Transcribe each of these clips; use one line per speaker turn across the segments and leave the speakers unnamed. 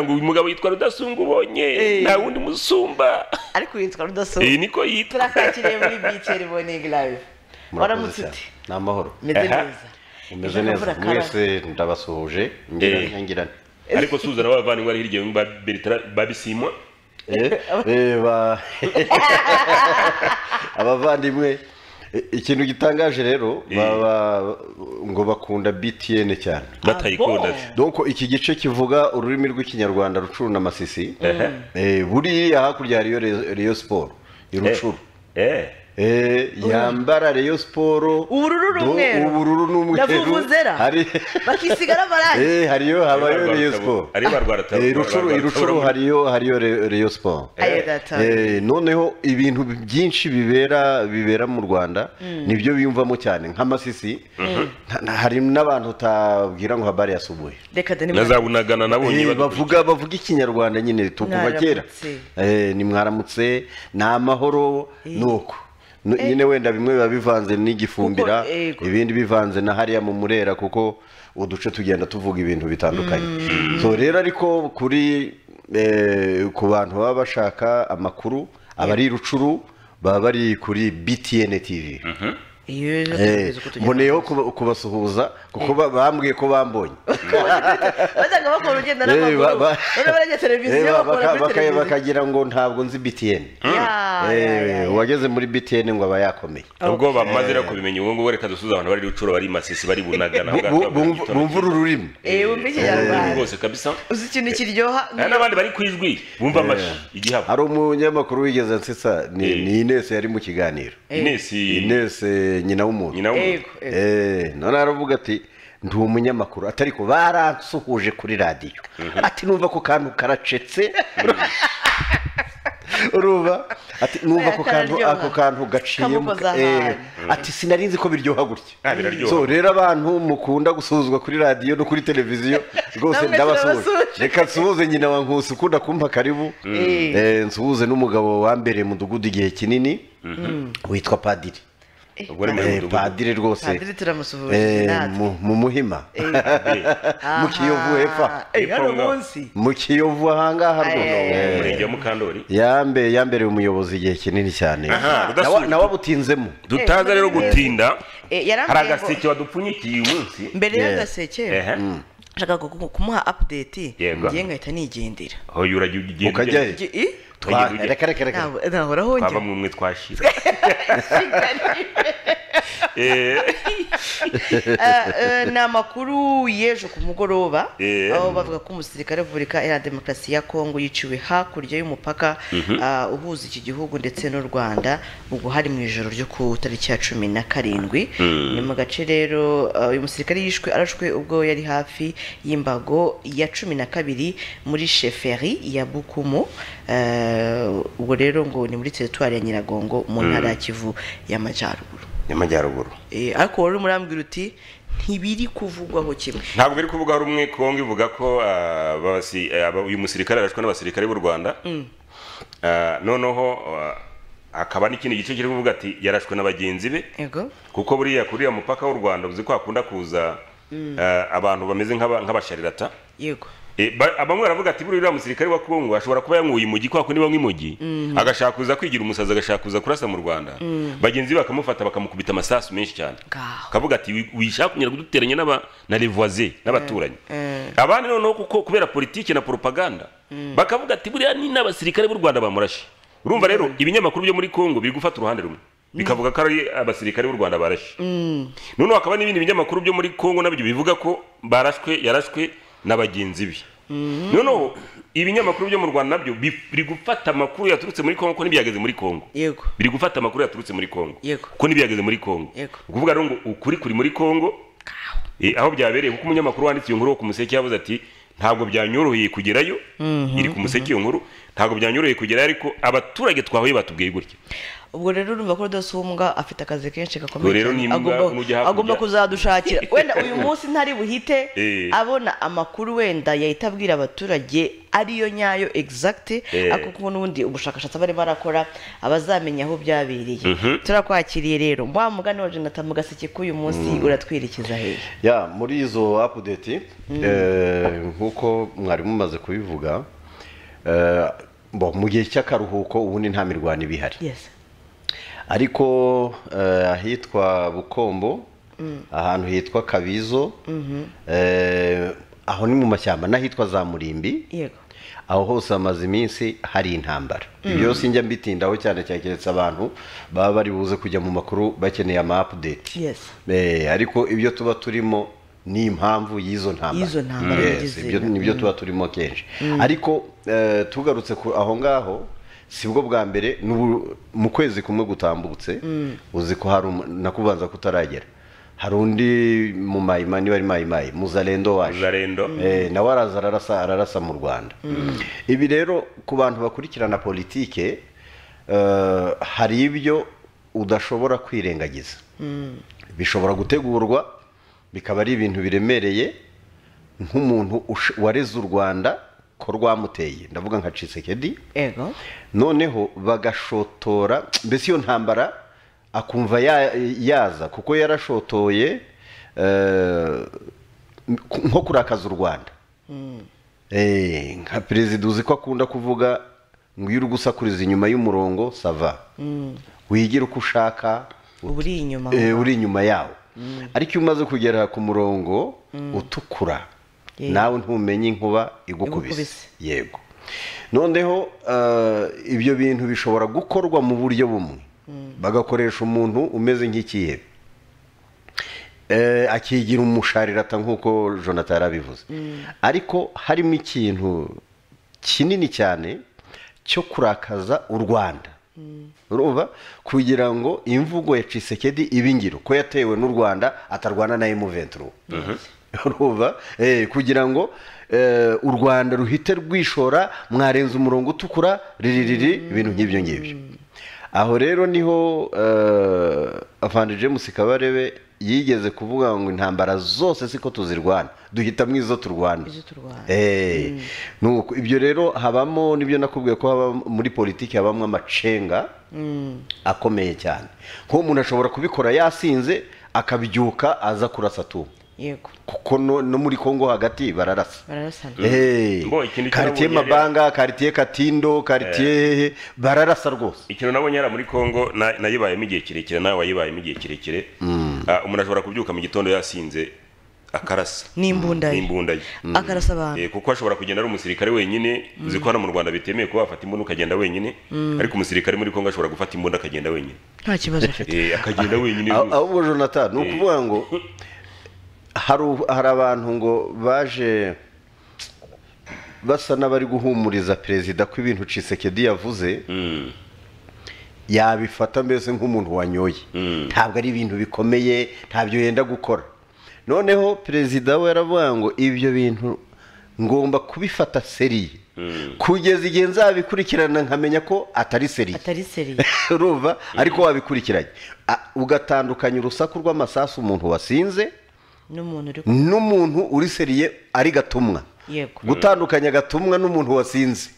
ngo uyu mugabo yitwa rudasumba ubonye
Eh.
nta wundi musumba
ariko yitwa rudasumba
iyi niko yitwa
turakakiriye muri biceri boningi live waramutse ute
ni amahoro
meze
Aha.
neza
umeze
Ijambo
neza
urakaraba.
mwese ndabasuhuje
Eh.
ngirane
ariko suzana bavandimwe ari hirya ba Bertrand babisimwa
abavandimwe eh, ikintu gitangaje rero
Eh.
baba ngo bakunda btn cyane
batayikunda
donko iki gice kivuga ururimi rw'ikinyarwanda rucuru na masisi eh, buriya hakurya hari reyo siporo irucuru
eh
Eh, yambara reyo siporo
ubururu
do-
n'umweru
ubururu
na
n'umweru
vuvuzera
hari
bakisigara amarangi
Eh, hariyo habayo reyo siporo
ariba rwarata
Eh, irucuru irucuru hariyo hariyo Re- reyo siporo
Ayo data.
Eh, noneho ibintu byinshi bibera bibera mu rwanda nibyo biyumvamo cyane nk'amasisi nta- nta- hari n'abantu utabwira ngo habari yasubuye
reka deni
nazabunagana nabonye
Eh, bavuga bavuga ikinyarwanda nyine tukuva kera
Mwaramutse.
Eh, ni mwaramutse ni amahoro nuko Nu- nyine wenda bimwe biba bivanze n'igifumbira
Kuko, eh, ku-
ibindi bivanze na hariya mu murera kuko uduce tugenda tuvuga ibintu bitandukanye so rero ariko kuri eh, ku bantu baba bashaka amakuru abari rucuru baba bari kuri btn tv
iyo ejo
Eh,
tuzi ko tugira
mboneyeho kuba- kubasuhuza kuko ba- bambwiye ko bambonye
bajyaga bakora urugendo
Eh, ba-
n'amaguru
ba-
none barajya
Eh,
televiziyo
ba-
bakora
baka-
kuri
baka-
televiziyo
bakagira ngo ntabwo nzi btn
Ya,
Eh,
ya, ya, ya.
uwageze muri btn ngo aba yakomeye
ubwo bamaze rero kubimenya ubu ngubu reka dusuze abantu bari rucuru bari masisi bari bunagana
Bu- bu- bumva bumva uru rurimi
Eh, bumva ikinyarwanda.
rwose kabisa
uzi ikintu kiryoha
hari n'abandi bari ku ijwi bumva amashi igihabo
hari umunyamakuru wigeze ansetsa ni
Eh.
ni Ines yari mu kiganiro
Eh.
inesi
Ines eh, nyina w'umuntu
nyina w'umuntu
Ego, ego.
Eh, none aravuga ati ndi umunyamakuru atari ko baransuhuje kuri radiyo ati numva ko kantu karacetse urumva ati numva ko kantu
Kararyoha.
ako kantu gaciye mu-
Kamukoza
eh,
ahantu.
ati sinari nzi ko biryoha gutya
Ah, biraryoha.
so rero abantu mukunda gusuhuzwa kuri radiyo no kuri televiziyo rwose
Namwe turabasuhuje.
ndabasuhuje reka nsuhuze nyina wa nkusi ukunda kumpa karibu
Eh.
Eh, nsuhuze n'umugabo wambereye mudugudu igihe kinini witwa padiri
ubwo ari mu
Eh,
mudugudu
padiri rwose
padiri turamusuhuje
Eh,
natwe
mu- mu muhima mu kiyovu hepfa
Eh, hano
Hepfo ngaho.
munsi
mu kiyovu ahangaha
Ay, ay, ay,
rwose
umurenge wa mukandori
yambe yambereye umuyobozi igihe kinini cyane
Aha,
Nawa-
rudasubira.
nawe abutinzemo
dutaza rero gutinda
Eh,
hari
yarambwiye ngo
agaseke wadupfunyikiye uyu munsi
mbere
Yeah.
y'agaseke
Ehe.
nshaka kuku- kumuha update
Yego.
ngiye ngahita nigendera
aho yurajya ugenda
ukajya he?
Ngi- i?
Twa-
Ujye- ujye.
reka reka reka
Ntabwo- nahoraho
twaba
njya
mu mwe twashira
Ah, eh, ni amakuru y'ejo ku mugoroba
Eh.
aho bavuga ko umusirikare wa repubulika iharanira demokarasi ya kongo yiciwe hakurya y'umupaka ah, uhuza iki gihugu ndetse n'u rwanda ubwo hari mu ijoro ryo ku tariki ya cumi na karindwi ni mu gace rero ah, uyu musirikare yishwe arashwe ubwo yari hafi y'imbago ya cumi na kabiri muri sheferi ya bukumu Ah, ubwo rero ngo ni muri teritwari ya nyiragongo mu ntara ya kivu y'amajyaruguru
nyamajyaruguru
Eh, ariko wari urimo urambwira uti ntibiri kuvugwaho kimwe
ntabwo iri kuvuga rumwe kongo ivuga ko ah, abasi- eh, aba- uyu musirikare arashwe n'abasirikare b'u rwanda Ah, noneho ah, hakaba n'ikindi gice kiri kuvuga ati yarashwe na bagenzi be
yego
kuko buriya kuri uriya mupaka w'u rwanda uzi ko hakunda kuza ah, abantu bameze nk'aba- nk'abasharirata
yego
Eh, ba- bamwe baravuga ati buriya uriya musirikare wa kongo ashobora kuba yanywuye imugi kwa kundi banywa imugi agashaka kuza kwigira umusazi agashaka kuza kurasa mu rwanda bagenzi be bakamufata bakamukubita amasasu menshi cyane
Ngaho.
akavuga ati "Wi- wishaka kunyara kuduteranya n'aba- na revoise n'abaturanyi
eh.
abandi noneho kuko kubera politiki na propaganda bakavuga ati buriya ni n'abasirikare b'u rwanda bamurashe urumva rero ibinyamakuru byo muri kongo biri gufata uruhande rumwe bikavuga ko ari abasirikare b'u rwanda barashe noneho hakaba n'ibindi binyamakuru byo muri kongo nabyo bivuga ko barashwe yarashwe na bagenzi be noneho ibinyamakuru byo mu rwanda nabyo bi- biri gufata amakuru yaturutse muri kongo ko n'ibyageze muri kongo
yego
biri gufata amakuru yaturutse muri kongo
Yego.
ko n'ibyageze muri kongo
Yego.
ukuvuga rero ngo ukuri kuri muri kongo Eh, aho byabereye kuko umunyamakuru wanditse iyo nkuru wo ku museke yavuze ati ntabwo byanyoroheye kugerayo iri ku museke iyo nkuru ntabwo byanyoroheye kugerayo ariko abaturage twahuye batubwiye gutya
ubwo rero urumva ko rudosi w'umwuga afite akazi kenshi gakomeye
Ubwo rero
cyane.
n'imbwa
Agomba-
nujya hakurya.
agomba kuzadushakira wenda uyu munsi ntari buhite
Eh.
abona amakuru wenda yahita abwira abaturage ariyo nyayo egizagiti
Eh.
ariko kuko n'ubundi ubushakashatsi barimo barakora abazamenya aho byabereye turakwakiriye rero wa mugani wa jonathan mugaseke k'uyu munsi uratwerekeza hehe
ya muri izo apudeti nk'uko mwari mumaze kubivuga eh, bo, mu gihe cy'akaruhuko ubundi nta mirwano iba ihari
yesi
ariko eh, ahitwa bukombo ahantu hitwa kabizo eh, aho ni mu mashyamba n'ahitwa za murimbi
yego
aho hose hamaze iminsi hari intambara ibyo byose njya mbitindaho cyane cyane keretse abantu baba bari buze kujya mu makuru bakeneye ama apudeti
yesi
Eh, ariko ibyo tuba turimo ni impamvu y'izo ntambara
Y'izo ntambara
Yes,
yagize.
ibyo nibyo tuba turimo kenshi ariko eh, tugarutse ku- aho ngaho si bwo bwa mbere n'ubu- mu kwezi kumwe gutambutse uzi ko hari umu- nakubanza kutaragera hari undi mu mayimayi wari mayimayi muzarendo waje
Muzarendo.
Eh, nawe araza ararasa ararasa mu rwanda ibi rero ku bantu bakurikirana politike eh, hari ibyo udashobora kwirengagiza bishobora gutegurwa bikaba ari ibintu biremereye nk'umuntu ush- wareze u rwanda ko rwamuteye ndavuga nka cisekedi
yego
noneho bagashotora mbese iyo ntambara akumva ya- yaza kuko yarashotoye eh, nko kurakaza u rwanda Eh, nka perezida uzi ko akunda kuvuga ngo iyo uri gusakuriza inyuma y'umurongo sava wigira uko ushaka
uba uri inyuma
eh, uri inyuma yawo ariko iyo umaze kugera ku murongo utukura
Yeah.
nawe ntumenye inkuba igukubise
Igukubise.
yego noneho eh, ibyo bintu bishobora gukorwa mu buryo bumwe bagakoresha umuntu umeze nk'ikihebe Eh, akigira umusharirata nk'uko jonathan yarabivuze ariko harimo ikintu kinini cyane cyo kurakaza u rwanda urumva kugira ngo imvugo ya cisekedi ibe ingiro ko yatewe n'u rwanda atarwana na emuventuro urumva Eh, kugira ngo eh, u rwanda ruhite rwishora mwarenza umurongo utukura riririri ibintu nk'ibyo ngibyo aho rero niho avandi james kabarebe yigeze kuvuga ngo intambara zose siko tuzirwana duhitamo izo turwana
Izo turwana.
Eh, nuko ibyo rero habamo nibyo nakubwiye ko haba muri politiki habamo amacenga akomeye cyane kuko umuntu ashobora kubikora yasinze akabyuka aza kurasa tu
yego
kuko no, no muri congo hagati bararasa
bararasana
Eh,
Ngo, ikintu
karitiye
cyarabonye yari-
mabanga karitiye katindo karitiye bararasa rwose
ikintu nabonye yari muri kongo na- nayibayemo igihe kirekire nawe wayibayemo igihe kirekire Ah, umuntu ashobora kubyuka mu gitondo yasinze akarasa
N'imbunda ye.
n'imbunda ye
akarasa abantu
Eh, kuko ashobora kugenda ari umusirikare wenyine uzi ko hano mu rwanda bitemewe kuba wafata imbunda ukagenda wenyine ariko umusirikare muri kongo ashobora gufata imbunda akagenda wenyine
nta kibazo afite
Eh, akagenda wenyine
Aho-
rwose.
ahubwo jonathan ni ukuvuga ngo hari u- hari abantu ngo baje basa n'abari guhumuriza perezida ko ibintu cisekedi yavuze
Mm.
yabifata mbese nk'umuntu wanyoye ntabwo ari ibintu bikomeye ntabyo yenda gukora noneho perezida we yaravuga ngo ibyo bintu ngomba kubifata seriye kugeza igihe nzabikurikirana nkamenya ko atari seriye
atari seriye
urumva ariko wabikurikiranye A- ugatandukanya urusaku rw'amasasu umuntu wasinze
n'umuntu uri ku-
n'umuntu uri seriye ari gatumwa
yego
gutandukanya gatumwa n'umuntu wasinze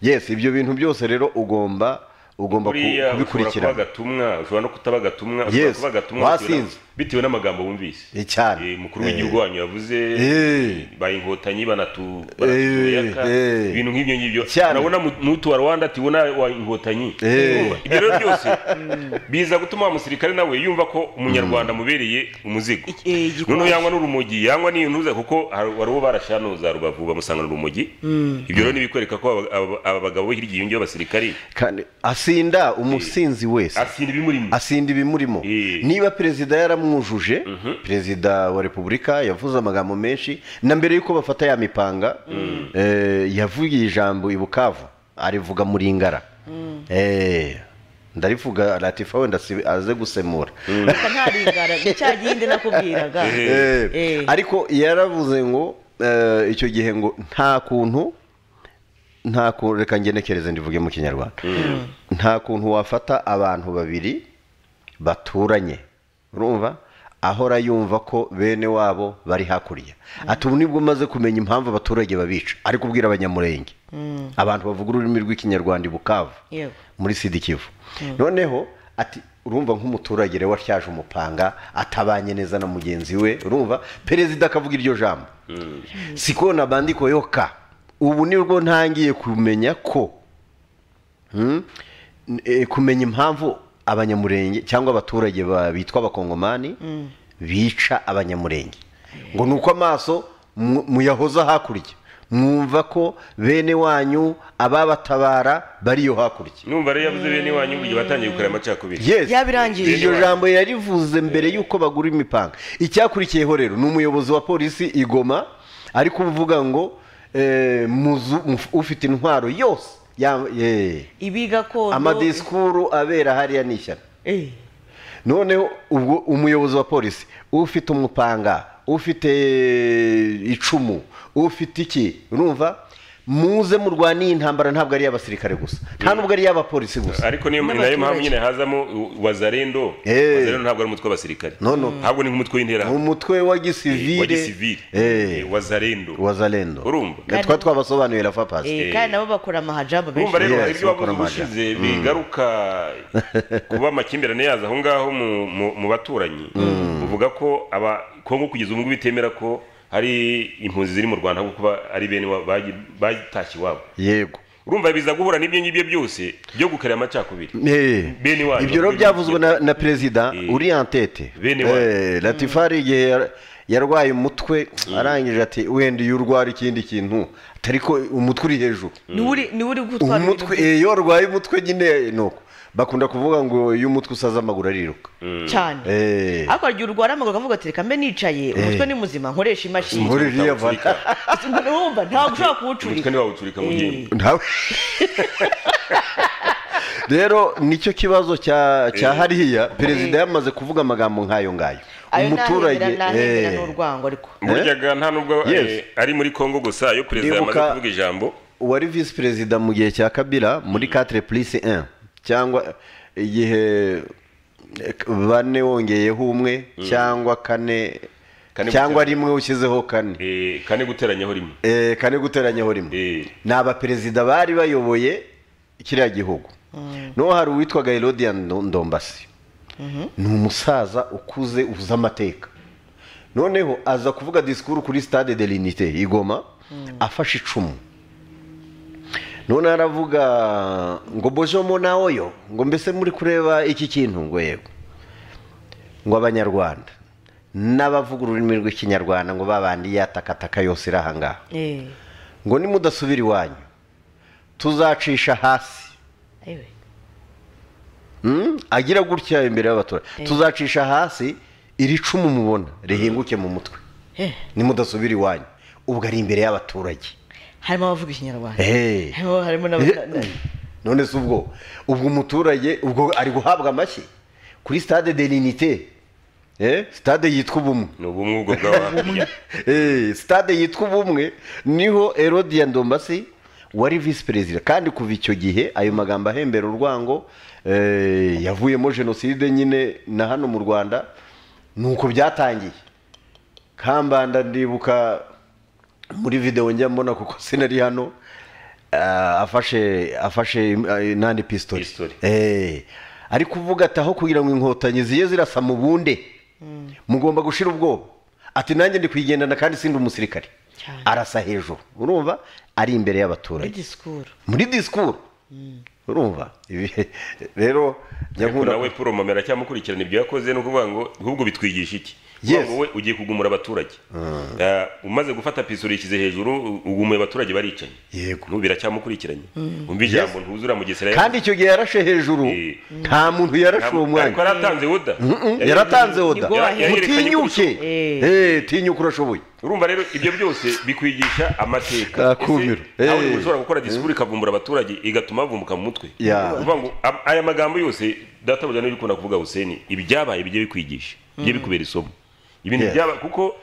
yes ibyo bintu byose rero ugomba ugomba ku-
buriya ushobora kuba
kubikurikirana
agatumwa ushobora no kutaba agatumwa ushobora
Yes,
kuba agatumwa
wasinze.
bitewe na- bitewe n'amagambo wumvise
Eh, cyane.
Eh, umukuru w'igihugu wanyu yavuze
Eh.
baye inkotanyi banatu
Eh,
banatuyaka
eh.
ibintu nk'ibyo ngibyo
Cyane.
nabona mu- mutu wa rwanda ati wona wa inkotanyi
Eh.
Urumva? ibyo rero byose biza gutuma wa musirikare nawe yumva ko umunyarwanda amubereye umuzigo
Ik- eh, igikwasi.
noneho yangwa n'urumogi yangwa n'intuza kuko hari- wari uwo barashanuza rubavu bamusangana urumogi ibyo rero ntibikwereka ko aba- aba- aba bagabo bo hirya yiyongeyeho abasirikari
kandi asinda umusinzi wese
asinda ibimurimo
asinda ibimurimo
Eh.
niba perezida yaramwujuje perezida wa repubulika yavuze amagambo menshi na mbere y'uko bafata ya mipanga eh, yavugiye ijambo i bukavu arivuga muringara Eh, ndarivuga latifa wenda si- aze gusemura
reka ntarigara ni cya gihinde nakubwiraga
Eh,
Eh.
ariko yaravuze ngo eh, icyo gihe ngo nta kuntu nta kuntu reka ngenekereze ndivuge mu kinyarwanda nta kuntu wafata abantu babiri baturanye urumva ahora yumva ko bene wabo bari hakurya ati ubu nibwo umaze kumenya impamvu abaturage babica ari kubwira abanyamurenge abantu bavuga ururimi rw'ikinyarwanda i bukavu
Yewe.
muri sida ikivu noneho ati urumva nk'umuturage rero watyaje umupanga atabanye neza na mugenzi we urumva perezida akavuga iryo jambo siko na bandiko yoka ubu nibwo ntangiye kumenya ko Mm. Eh, kumenya impamvu abanyamurenge cyangwa abaturage ba- bitwa abakongomani bica abanyamurenge ngo ni uko amaso mu- muyahoza hakurya mwumva ko bene wanyu ababatabara bariyo hakurya
numva rero yavuze bene wanyu igihe batangiye gukora amacakubiri
yes
Yabirangije.
iryo jambo yarivuze mbere y'uko bagura imipanga icyakurikiyeho rero ni umuyobozi wa polisi i Goma ari kuvuga ngo eh, muzu- muf- ufite intwaro yose ya- eh,
ibi gakondo
amadisikuru abera hariya ni ishyano
Eh,
noneho ubwo umuyobozi wa polisi ufite umupanga ufite icumu ufite iki urumva muze murwaniye intambara ntabwo ari iy'abasirikare gusa nta nubwo ari iy'abapolisi gusa
ariko niyo ni nayo
N'abaturage.
mpamvu nyine hazamo u- wazarendo
Eh.
wazarendo ntabwo ari umutwe w'abasirikare
No, no.
ntabwo ni nk'umutwe w'intera
umutwe wa
wa
gisivire
gisivili
eh,
wazarendo
wa zalendo
urumva
Na twa twabasobanurira fa pasi
eh, kandi nabo bakora amahajabu
urumva
benshi
rero
Yes,
ibyo wavuze
bakora amajyana.
ubushize bigaruka kuba amakimbirane yaza aho ngaho mu- mu- mu baturanyi uvuga ko aba kongo kugeza ubu ngubu bitemera ko hari impunzi ziri mu rwanda ahubwo kuba ari bene wa- bagi- batashye iwabo
yego
urumva biza guhura n'ibyo ngibyo byose byo gukarira amacakubiri
Eh,
Bene wanyu.
ibyo rero byavuzwe na, na perezida
Eh.
uri antete
Bene wanyu.
latifari igihe yar- yarwaye umutwe arangije ati wenda iyo urwara ikindi kintu atari ko umutwe uri hejuru
niwe uri gutwara ibintu
umutwe eh, iyo warwaye umutwe nyine nuko bakunda kuvuga ngo iyo umutwe usaze amaguru ariruka
cyane
Eh.
ariko igihe urwara amaguru akavuga ati reka mbe nicaye umutwe ni muzima nkoresha imashini
muri
Umutwe
iriya
utawuturika.
vara
wumva ntabwo ushobora
umutwe
kuwucurika
ntiwawuturika mu ryinyo
Ntawe. rero nicyo kibazo cya cya hariya perezida yamaze kuvuga amagambo nk'ayo ngayo
ayo nahemera nahemera
eh,
ni urwango ariko
buryaga nta nubwo eh,
Yes.
ari muri congo gusa iyo perezida yamaze
Ndibuka-
kuvuga ijambo
wari visi perezida mu gihe cya kabila muri 4 plus 1 cyangwa igihe bane wongeyeho umwe cyangwa kane
Kane
cyangwa
guteranya.
rimwe ushyizeho kane
eh, kane guteranyaho rimwe
Eh, kane guteranyaho rimwe
Eh.
ni abaperezida bari bayoboye kiriya gihugu noneho hari uwitwaga herodiya ndombasi ni umusaza ukuze uzi amateka noneho aza kuvuga disikuru kuri stade de l'unité i Goma afashe icumu noneho aravuga ngo bojomo nawe yo ngo mbese muri kureba iki kintu ngo yego ngo abanyarwanda n'abavuga ururimi rw'ikinyarwanda ngo babandi yatakataka yose iri aha ngaha
Eh,
ngo nimudasubira iwanyu tuzacisha hasi
ewe.
Mm, agira gutya imbere y'abaturage tuzacisha hasi iri cumu mubona rihinguke mu mutwe
Eh,
nimudasubira iwanyu ubwo ari imbere y'abaturage
harimo abavuga ikinyarwanda
Hey.
harimo harimo n'aba- na-
none se ubwo ubwo umuturage ubwo ari guhabwa amashyi kuri stade de l'unité Eh, stade yitwa ubumwe
ni ubumwe ubwo bw'abakurya
Eh, stade yitwa ubumwe niho erodiya ndombasi wari visi perezida kandi kuva icyo gihe ayo magambo ahembera urwango eh, yavuyemo jenoside nyine na hano mu rwanda ni uko byatangiye kambanda ndibuka muri videwo njya mbona kuko sinari hano ah, afashe afashe eh, nandi pistori
Pistori.
Eh, ari kuvuga ati aho kugira ngo inkotanyi ziye zirasa mu bunde mugomba gushira ubwoba ati nanjye ndi kuyigendana kandi sindi umusirikare
Cyane.
arasa hejuru urumva ari imbere
muri
y'abaturage
disikuru
muri disikuru urumva Ibi- rero njya
ariko
nkunda
nawe puro mama aracyamukurikirana ibyo yakoze ni ukuvuga ngo ahubwo bitwigisha iki
Yes.
ngo wowe ugiye kugumura abaturage Ah, umaze gufata piso urishyize hejuru u- ugumuye abaturage baricanye
Yego.
N'ubu biracyamukurikiranye umva ijambo ntuzura mugesera
kandi icyo gihe yarashe hejuru
Eh.
nta muntu yarashe uwo mwanya
ariko yaratanze wuda
Mm, yaratanze oda
nibwo waherewe.
mutinyuke
Eh.
Eh, tinyuka urashoboye
urumva rero ibyo byose bikwigisha amateka
Kakumiro.
Ese nawe
Eh.
ushobora gukora disikuru ikavumbura abaturage igatuma bavumbuka mu mutwe
Ya.
Ni ukuvuga ngo am- aya magambo yose databuja niyo ukunda kuvuga Huseni ibyabaye bijye bikwigisha bijye bikubera isomo ibintu
Yes.
byaba kuko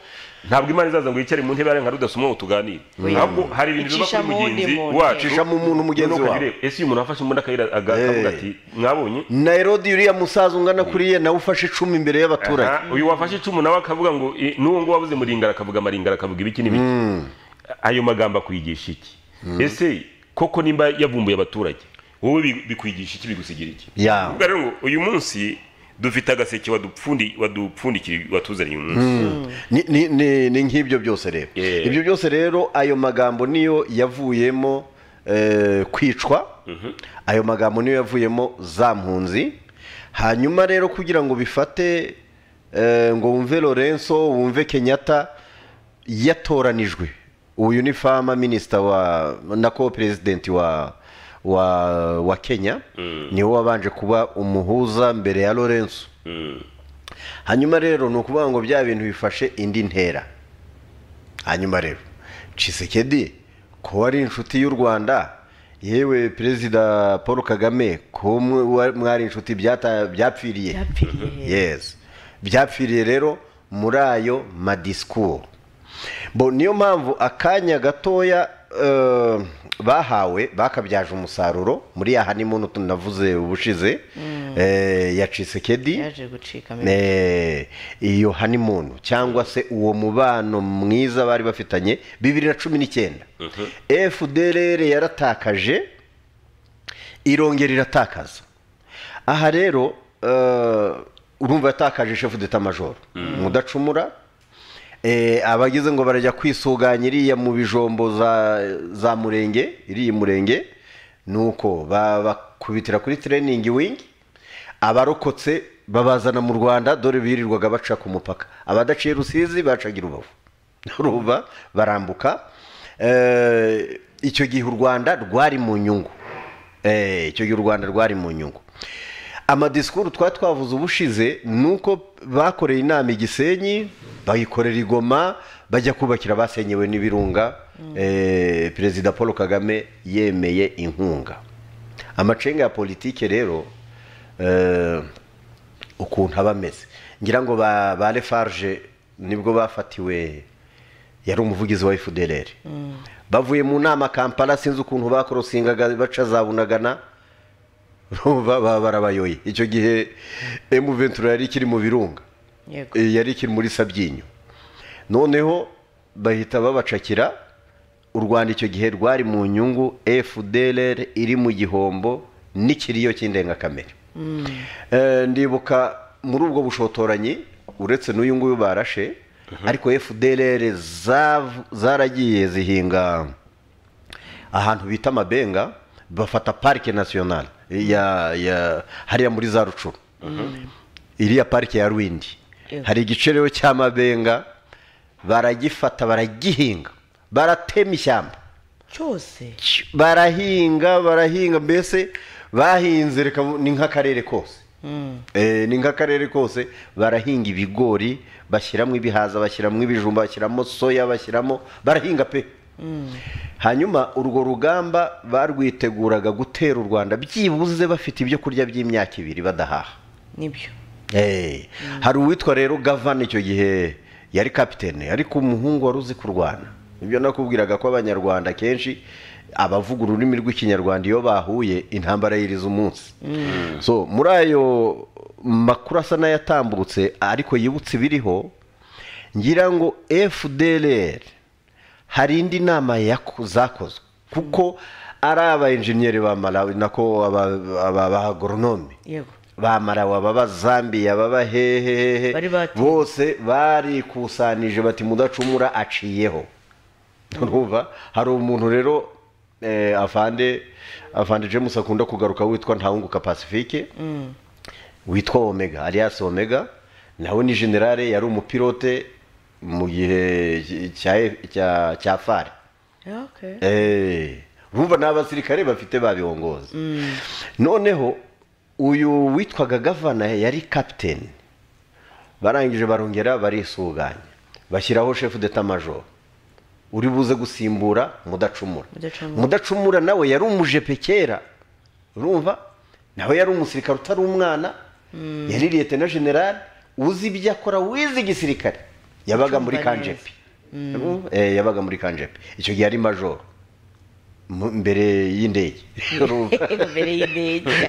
ntabwo imana izaza ngo yicare mu ntebe yarenga rudasoma tuganire ahubwo hari ibintu biba kuri
Icishamo undi
mugenzi
muntu.
wacu
ucishamo umuntu mugenzi
Nuko
wawe
ngire, ese uyu muntu afashe imbunda akayira- aga- akavuga
Eh.
ati mwabonye
na herodi uriya musaza ungana kuri ye nawe ufashe icumi imbere y'abaturage
Aha, uyu wafashe icumu nawe akavuga ngo "I, n'uwo ngo wabuze muringara akavuga amaringara akavuga ibiki n'ibiki ayo magambo akwigisha iki ese koko nimba yavumbuye abaturage wowe bi- bikwigisha iki bigusigira iki
Ya.
Ubwo rero ngo uyu munsi dufite agaseke wadupfundi- wadupfundikiye watuzaniye uyu munsi
Ni- ni- ni ni nk'ibyo byose rero
Yeah.
ibyo byose rero ayo magambo niyo yavuyemo eh, kwicwa ayo magambo niyo yavuyemo za mpunzi hanyuma rero kugira ngo bifate eh, ngo wumve lorenzo wumve kenyatta yatoranijwe uyu ni fama minisita wa na ko perezidenti wa wa wa kenya niwe wabanje kuba umuhuza mbere ya lorenzo hanyuma rero ni ukuvuga ngo bya bintu bifashe indi ntera hanyuma rero cisekedi ko wari inshuti y'u rwanda yewe perezida paul kagame ko mwe- wa- mwari inshuti byata- byapfiriye
Byapfiriye.
yes byapfiriye rero muri ayo madisikuru bo niyo mpamvu akanya gatoya eh, bahawe bakabyaje umusaruro muri ya honeymoon tunavuze ubushize eh, ya cisekedi
yaje gucikamo
Eh, iyo honeymoon cyangwa se uwo mubano mwiza bari bafitanye bibiri na cumi n'icyenda fdrr yaratakaje irongera iratakaza aha rero eh, urumva yatakaje shefu deta majoro mudacumura eh, abagize ngo barajya kwisuganya iriya mu bijombo za, za murenge iriya murenge nuko babakubitira kuri training wing abarokotse babazana mu rwanda dore birirwaga baca ku mupaka abadaciye rusizi bacaga i rubavu ruba barambuka Eh, icyo gihe u rwanda rwari mu nyungu Eh, icyo gihe u rwanda rwari mu nyungu amadisikuru twari twavuze ubushize ni uko bakoreye inama i gisenyi bayikorera i goma bajya kubakira abasenyewe n'ibirunga eh, perezida paul kagame yemeye inkunga amacenga ya politike rero eh, ukuntu aba ameze ngira ngo ba ba lefarge nibwo bafatiwe yari umuvugizi wa fdrr bavuye mu nama kampala sinzi ukuntu bakorosingaga baca za bunagana Urumva baba barabayoye icyo gihe emu ventura yari ikiri mu birunga
yego
Eh, yari ikiri muri sabyinyo noneho bahita babacakira u rwanda icyo gihe rwari mu nyungu fdrr iri mu gihombo n'ikiriyo cy'indengakamere Eh, ndibuka muri ubwo bushotoranyi uretse n'uyu nguyu barashe ariko fdrr zav- zaragiye zihinga ahantu bita amabenga bafata parike nasiyonali ya ya hariya muri za rucuru iriya parike ya rwindi
Yego.
hari igice rero cy'amabenga baragifata baragihinga baratema ishyamba
cyose
Ch- barahinga barahinga mbese bahinze reka mu- ni nk'akarere kose Eh, ni nk'akarere kose barahinga ibigori bashyiramo ibihaza bashyiramo ibijumba bashyiramo soya bashyiramo barahinga pe hanyuma urwo rugamba barwiteguraga gutera u rwanda byibuze bafite ibyo kurya by'imyaka ibiri badahaha
nibyo
Eh, hari uwitwa rero gavana icyo gihe yari kapitene ariko umuhungu wari uzi kurwana ibyo nakubwiraga ko abanyarwanda kenshi abavuga ururimi rw'ikinyarwanda iyo bahuye intambara yiriza umunsi so muri ayo makuru asa n'ayatambutse ariko yibutse ibiriho ngira ngo fdrr hari indi nama yako- zakozwe kuko ari aba enjeniyeri ba malawi nako aba- aba ba agoronome
yego
ba marawi aba bazambiya baba hehehehe
Bari bati-
bose barikusanije bati mudacumura aciyeho urumva hari umuntu rero eh, afande afande james akunda kugaruka witwa ntawunguka pacifique witwa omega alias omega nawe ni generale yari umupilote mu gihe cya cya cya fare
okay
Eh, urumva ni abasirikare bafite babihongoza noneho uyu witwaga gavana yari kapiteni barangije barongera barisuganya bashyiraho shefu deta majoro uri buze gusimbura mudacumura
Mudacumura.
mudacumura nawe yari umujepe kera urumva nawe yari umusirikare utari umwana yari liyetena generale uzi ibyo akora wize igisirikare yabaga muri
Ucumba
kanjepe Eh, yabaga muri kanjepe icyo gihe ari majoro mu- imbere y'indege Urumva?
imbere y'indege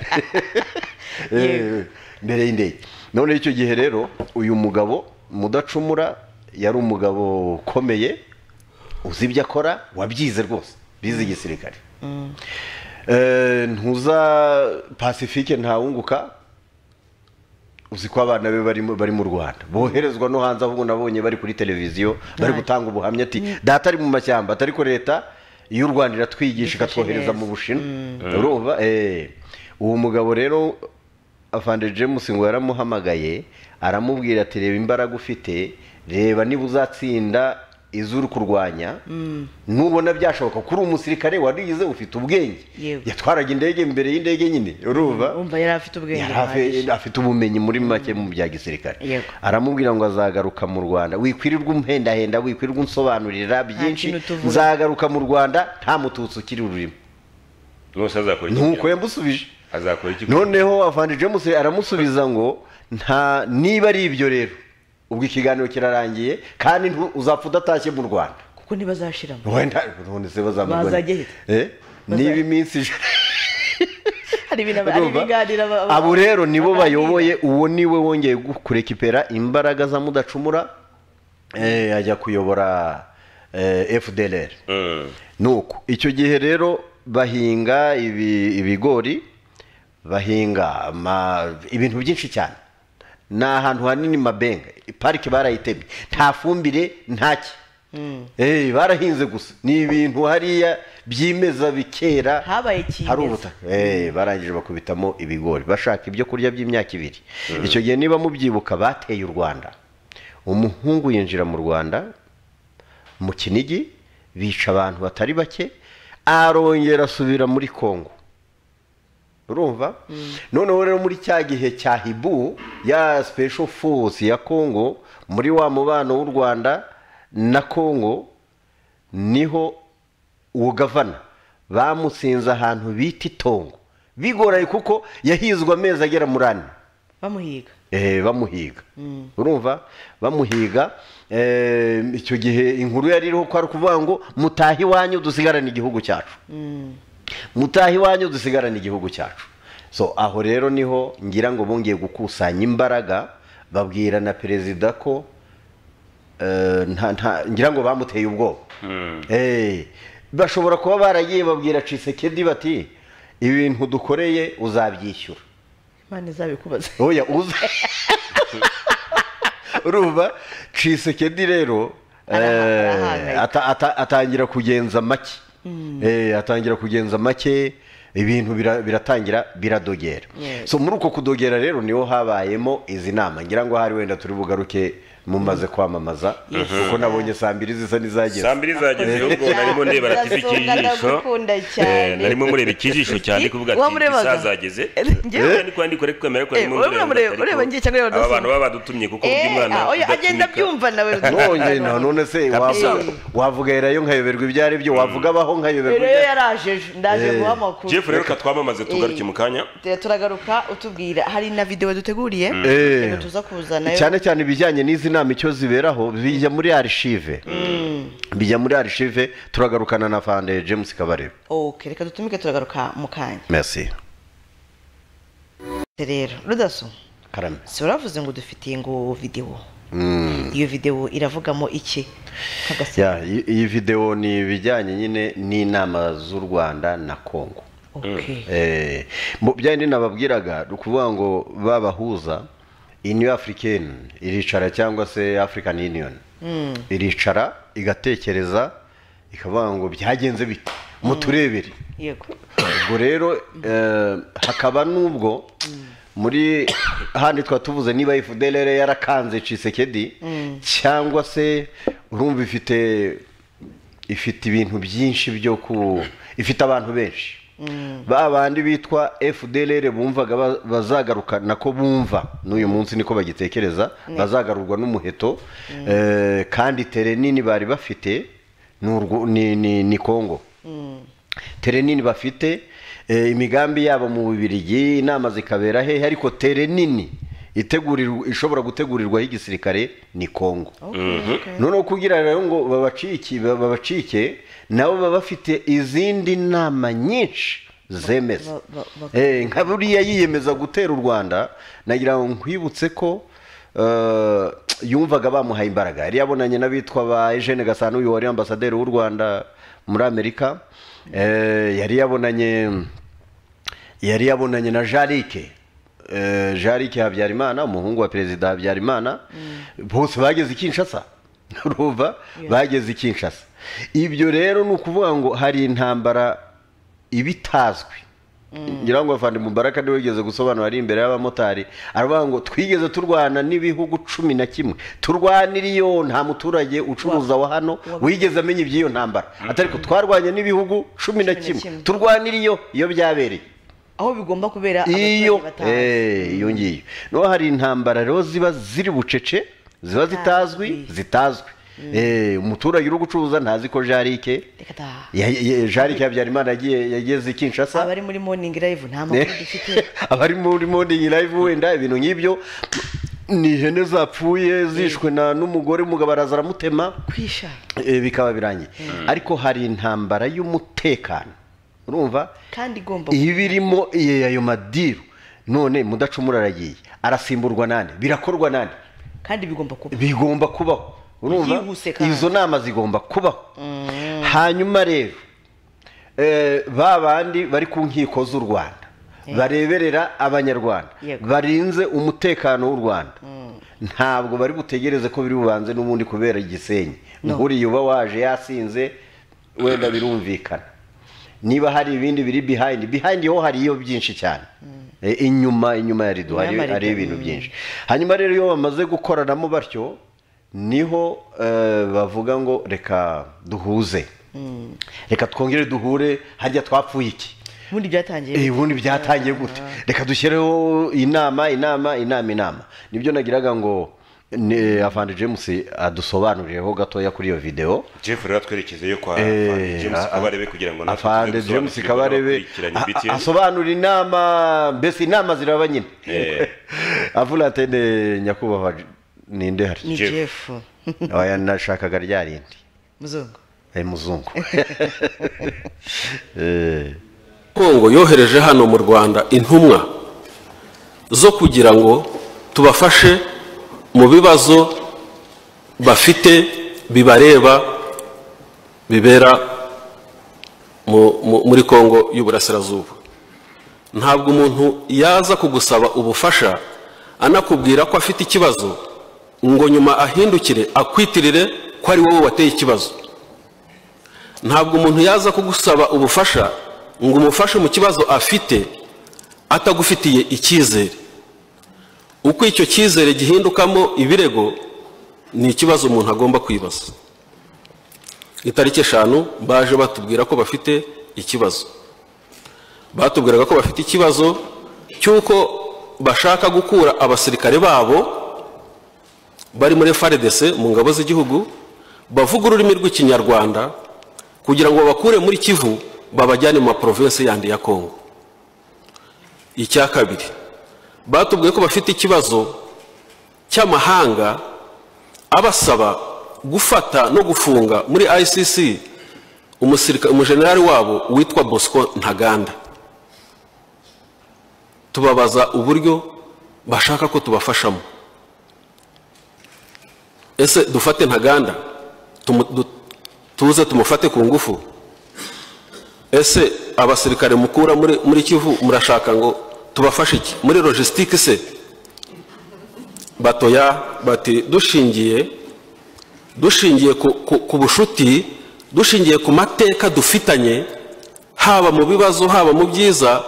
Eh, mbere y'indege none icyo gihe rero uyu mugabo mudacumura yari umugabo ukomeye uzi ibyo akora wabyize rwose bize igisirikare Eh, ntuza pacifique ntawunguka uzi ko abana be bari mu- bari mu rwanda boherezwa no hanze ahubwo nabonye bari kuri televiziyo bari
Right.
gutanga ubuhamya ati data ari mu mashyamba atari ko leta y'u rwanda
Ifashe
iratwigisha
neza.
ikatwohereza mu bushinwa urumva eh uwo mugabo rero afande james ngo yaramuhamagaye aramubwira ati reba imbaraga ufite reba niba uzatsinda izuru kurwanya nubona byashoboka kuri umusirikare warize ufite ubwenge
Yewe.
yatwaraga indege imbere y'indege nyine urumva
umva yari afite ubwenge
yari
buhagije
afe- afite ubumenyi muri make mu bya gisirikare
Yego.
aramubwira ngo azagaruka mu rwanda wikwirirwa umhendahenda wikwirirwa unsobanurira byinshi
kintu tuvuga.
nzagaruka mu rwanda nta mututsi ukiri ururimo
rwose azakora iki
nuko
kugira ngo-
yamusubije
azakora iki kugira ngo-
noneho avandi james aramusubiza ngo nta niba ari ibyo rero ubwo ikiganiro kirarangiye kandi ntu- uzapfa udatashye mu rwanda
kuko ntibazashiramo
wenda none se
Bazajya
bazamubona Eh? niba iminsi ije-
hari ibintu hari
Urumva?
ibiganiro ba- ba-
abo rero nibo
baganira.
bayoboye uwo niwe wongeye gu- kurekipera imbaraga za mudacumura eh, ajya kuyobora eh, fdlr
Mm.
nuko icyo gihe rero bahinga ibi- ibigori bahinga ama- ibintu byinshi cyane ni ahantu hanini mabenga parike barayitemye nta fumbire ntaki barahinze gusa ni ibintu hariya byimeza bikera
Habaye kimeza.
hari ubutaka Eh, barangije bakubitamo ibigori bashaka ibyo kurya by'imyaka ibiri icyo gihe niba mubyibuka bateye u rwanda umuhungu yinjira mu rwanda mu kinigi bica abantu batari bake arongera asubira muri kongo urumva noneho rero muri cya gihe cya hibu ya special force ya kongo muri wa mubano w'u rwanda na kongo niho uwo gavana bamusinze ahantu bita itongo bigoraye kuko yahizwe amezi agera muri ane
bamuhiga
eh, bamuhiga urumva bamuhiga eh, icyo gihe inkuru yari iriho ko ari ukuvuga ngo mutahe iwanyu dusigarane igihugu cyacu mutahe iwanyu dusigarane igihugu cyacu so aho rero niho ngira ngo bongeye gukusanya imbaraga babwira na perezida ko eh, nta- nta- ngira ngo bamuteye ubwoba Eh, bashobora kuba baragiye babwira cisekedi bati ibintu dukoreye uzabyishyura
imana izabikubaza
oya uza urumva cisekedi rero
Araha-
eh,
arahangayika.
ata- ata- atangira kugenza make Eh, atangira kugenza make ibintu bira- biratangira biradogera
Yes.
so muri uko kudogera rero niho habayemo izi nama ngira ngo hari wenda turi bugaruke mumaze kwamamaza
Yes.
kuko nabonye saa mbiri zisa n'izageze
saa mbiri zageze ubwo narimo ndeba rati
Ndasonga,
ikijisho
ndagukunda cyane.
Eh, narimo mureba ikijisho cyane kuvuga
Uwo
ati
murebaga?
isazageze
Njyewe?
ndi kwandika uri kwemera ko
Eh,
harimo
wowe
umureba
mureba-
ariko
ureba njye cyangwa ureba
aba
Ndasonga?
bantu baba badutumye kuko
Eh,
burya umwana
ah, oya, agenda
udatunika-
abyumva nawe
nongeye none se
Kabisa.
wavuga- wavuga erayo nkayoberwa ibyo ari byo wavuga abaho nkayoberwa
rero
ibyo ari
yo
byo.
yaraje ejo, ndaje guha amakuru
jeff rero katwamamaze tugaruke
Eh.
mu kanya
Te- turagaruka utubwira hari na videwo duteguriye
Eh.
reka tuza kuzana
cyane cyane ibijyanye n'izi nama icyo ziberaho bijya muri arishive bijya muri arishive turagarukana na fande james kabarebe
okay reka dutumike turagaruka mu kanya
merci
rero rudaso
karame
si uravuze ngo dufitiye ngo videwo iyo videwo iravugamo iki Nk'agase-
Ya, iyi- iyi videwo ni ibijyanye nyine n'inama z'u rwanda na kongo
okay
Eh, mu byandi nababwiraga ni ukuvuga ngo babahuza union africaine iricara cyangwa se african union iricara igatekereza ikavuga ngo byagenze bite muturebere
yego
ubwo rero eh, hakaba n'ubwo muri handi twaba tuvuze niba fdlr yarakanze cisekedi cyangwa se urumva ifite ifite ibintu byinshi byo ku ifite abantu benshi ba bandi bitwa fdlr bumvaga ba- bazagaruka nako bumva n'uyu munsi niko bagitekereza bazagarurwa n'umuheto eh, kandi tere nini bari bafite ni urwo- ni- ni ni kongo tere nini bafite eh, imigambi yabo mu bubirigi inama zikabera hehe ariko tere nini itegurirwa ishobora gutegurirwaho igisirikare ni kongo
Okay, okay.
noneho kugira rero ngo babacike babacike nabo baba bafite izindi nama nyinshi zemeza
Ba- ba- ba-
Eh, nka buriya yiyemeza gutera u rwanda nagira ngo nkwibutse ko eh, yumvaga bamuhaye imbaraga yari yabonanye n'abitwa ba eugene gasana uyu wari ambasaderi w'u rwanda muri amerika Eh, yari yabonanye yari yabonanye na jarike jarike habyarimana umuhungu wa perezida habyarimana bose bageze i kinshasa urumva bageze i kinshasa ibyo rero ni ukuvuga ngo hari intambara ibitazwi ngira ngo afande mubaraka niwe wigeze gusobanura ari imbere y'abamotari aravuga ngo twigeze turwana n'ibihugu cumi na kimwe turwanira iyo nta muturage ucuruza wa hano wigeze amenya iby'iyo ntambara atari ko twarwanye n'ibihugu
Cumi
cumi na
na
kimwe
kimwe.
turwanira iyo iyo byabereye
aho bigomba kubera
iyo
abaturage batazi
eh, iyo ngiyo niho hari intambara rero ziba ziri bucece ziba zitazwi
Zitazwi.
zitazwi Eh, umuturage uri gucuruza ntazi ko jarike
Reka da.
ya- ya- jarike habyarimana yagiye yageze i kinshasa
abari muri morning live nta makuru dufite
abari muri morning live wenda ibintu nk'ibyo ni ihene zapfuye zishwe na n'umugore umugabo araza aramutema
kwisha
eh, bikaba birangiye ariko hari intambara y'umutekano urumva
kandi igomba
iba irimo iye- ayo madiru none mudacumura aragiye arasimburwa nande birakorwa nande
kandi bigomba kuba
bigomba kubaho urumva
Byihuse kandi.
izo nama zigomba kubaho hanyuma rero eh, ba bandi bari ku nkiko z'u rwanda bareberera abanyarwanda
Yego.
barinze umutekano w'u rwanda ntabwo bari butegereze ko biri bubanze n'ubundi kubera igisenyi
No.
nkuriya uba waje yasinze wenda birumvikana niba hari ibindi biri behind behind ho hariyo byinshi cyane Eh, inyuma inyuma ya rido
Inyuma
hari
ya rido,
hari ibintu
mm.
byinshi hanyuma rero iyo bamaze gukoranamo batyo niho eh, bavuga ngo reka duhuze reka twongere duhure harya twapfuye iki
ubundi byatangiye
Eh, ubundi byatangiye gute reka dushyireho inama inama inama inama nibyo nagiraga ngo ni- afande james adusobanurireho gatoya kuri iyo videwo
jeff rero twerekezeyo kwa
Eh,
Afande James
a-
kabarebe kugira ngo natwe
afande
tuze
james
gusobanukirwa
kabarebe
abakurikiranye
a-
BTN.
a- asobanura inama mbese inama ziraba nyine
Eh.
avuga ati "Ne, nyakubahwa ninde hari
ni
Jeff.
jeff
oya nashakaga rya rindi
muzungu
Eh, muzungu Eh.
kongo yohereje hano mu rwanda intumwa zo kugira ngo tubafashe mu bibazo bafite bibareba bibera mu- mu- muri kongo y'uburasirazuba ntabwo umuntu yaza kugusaba ubufasha anakubwira ko afite ikibazo ngo nyuma ahindukire akwitirire ko ari wowe wateye ikibazo ntabwo umuntu yaza kugusaba ubufasha ngo umufashe mu kibazo afite atagufitiye icyizere uko icyo cyizere gihindukamo ibirego ni ikibazo umuntu agomba kwibaza itariki eshanu baje batubwira ko bafite ikibazo batubwiraga ko bafite ikibazo cy'uko bashaka gukura abasirikare babo bari muri FARDC mu ngabo z'igihugu bavuga ururimi rw'ikinyarwanda kugira ngo babakure muri kivu babajyane mu maprovinsi yandi ya kongo icya kabiri batubwiye ko bafite ikibazo cy'amahanga abasaba gufata no gufunga muri icc umusirika- umujenerali wabo witwa bosco ntaganda tubabaza uburyo bashaka ko tubafashamo ese dufate ntaganda tumu- du- tuze tumufate ku ngufu ese abasirikare mukura muri, muri kivu murashaka ngo tubafashe iki muri logisitike se batoya bati dushingiye dushingiye ku, ku, ku bushuti dushingiye ku mateka dufitanye haba mu bibazo haba mu byiza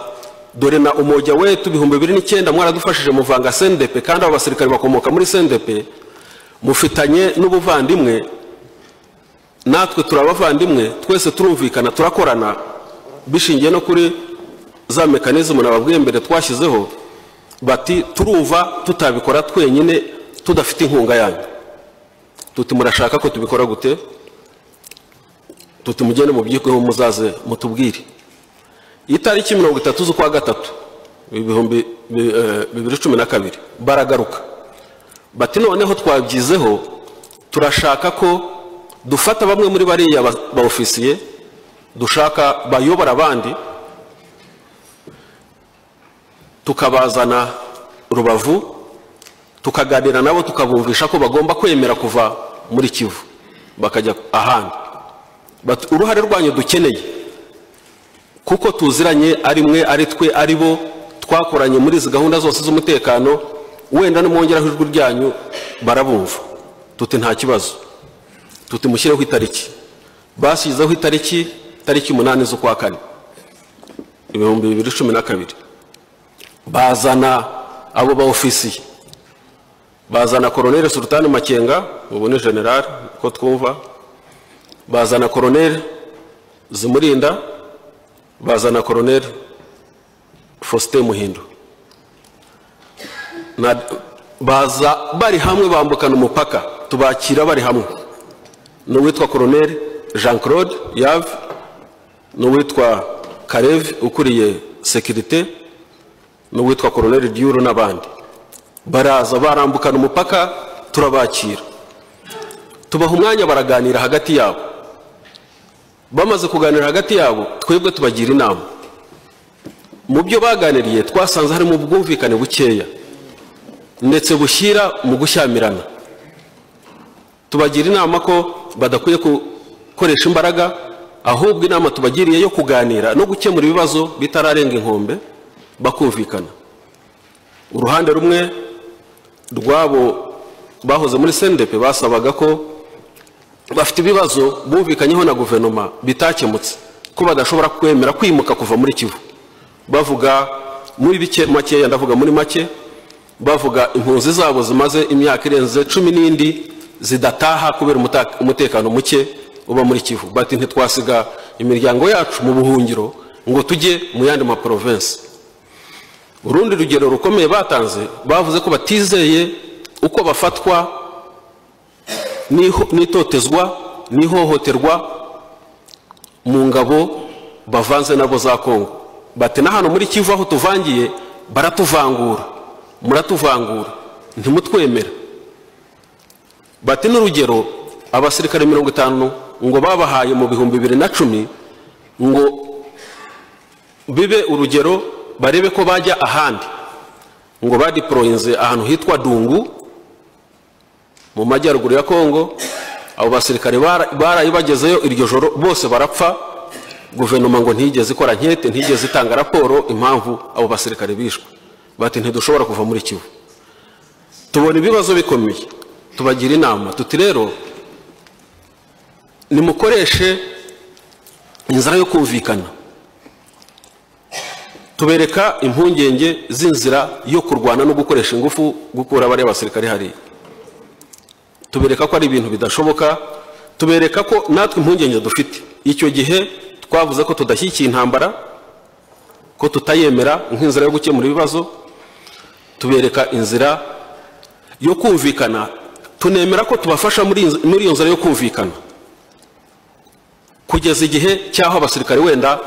dore na umujya wetu ibihumbi bibiri n'icyenda mwaradufashije muvanga sendepe kandi abo basirikare bakomoka muri sendepe mufitanye n'ubuvandimwe natwe turi abavandimwe twese turumvikana turakorana bishingiye no kuri za mekanizmu nababwiye mbere twashyizeho bati turumva tutabikora twenyine tudafite inkunga yanyu tuti murashaka ko tubikora gute tuti mugende mubyikeho muzaze mutubwire itariki mirongo itatu z'ukwa gatatu ibihumbi bi- eh, bibiri cumi na kabiri baragaruka bati noneho twabyizeho turashaka ko dufata bamwe muri bariya ba- ba ofisiye dushaka bayobora abandi tukabazana rubavu tukaganira nabo tukabumvisha ko bagomba kwemera kuva muri kivu bakajya ahandi Bati, uruhare rwanyu dukeneye kuko tuziranye ari mwe ari twe ari bo twakoranye muri izi gahunda zose z'umutekano wenda nimwongeraho ijwi ryanyu barabumva tuti nta kibazo tuti mushyireho itariki bashyizeho itariki tariki umunani z'ukwa kane ibihumbi bibiri cumi na kabiri bazana abo ba ofisiye bazana koroneli sultani makenga ubu ni generali uko twumva bazana koroneli zimurinda bazana koroneli faustin muhindo Na- baza bari hamwe bambukana umupaka tubakira bari hamwe n'uwitwa koroneli jean claude yave n'uwitwa karevi ukuriye sekirite n'uwitwa koroneli diuru n'abandi baraza barambukana umupaka turabakira tubaha umwanya baraganira hagati yabo bamaze kuganira hagati yabo twebwe tubagira inama mu byo baganiriye twasanze harimo ubwumvikane bukeya ndetse bushyira mu gushyamirana tubagira inama ko badakwiye gukoresha imbaraga ahubwo inama tubagiriye yo kuganira no gukemura ibibazo bitararenga inkombe bakumvikana uruhande rumwe rwabo bahoze muri sendepe basabaga ko bafite ibibazo bumvikanyeho na guverinoma bitakemutse ko badashobora kwemera kwimuka kuva muri kivu bavuga muri bike makeya ndavuga muri make bavuga impunzi zabo zimaze imyaka irenze cumi n'indi zidataha kubera umuta- umutekano muke uba muri kivu bati ntitwasiga imiryango yacu mu buhungiro ngo tujye mu yandi maporovensi urundi rugero rukomeye batanze bavuze ko batizeye uko bafatwa n'iho- n'itotezwa n'ihohoterwa mu ngabo bavanze nabo za kongo bati na hano muri kivu aho tuvangiye baratuvangura muratuvangura ntimutwemera bati n'urugero abasirikare mirongo itanu ngo babahaye mu bihumbi bibiri na cumi ngo bibe urugero barebe ko bajya ahandi ngo badiporoyinze ahantu hitwa dungu mu majyaruguru ya kongo abo basirikare bara- baraye bagezeyo iryo joro bose barapfa guverinoma ngo ntigeze ikora nkete ntigeze itanga raporo impamvu abo basirikare bishwe bati ntidushobora kuva muri kivu tubona ibibazo bikomeye tubagira inama tuti rero nimukoreshe inzira yo kumvikana tubereka impungenge z'inzira yo kurwana no gukoresha ingufu gukura bariya basirikare hariya tubereka ko ari ibintu bidashoboka tubereka ko natwe impungenge dufite icyo gihe twavuze ko tudashyigikiye intambara ko tutayemera nk'inzira yo gukemura ibibazo tubereka inzira yo kumvikana tunemera ko tubafasha muri inz- muri iyo nzira yo kumvikana kugeza igihe cy'aho abasirikare wenda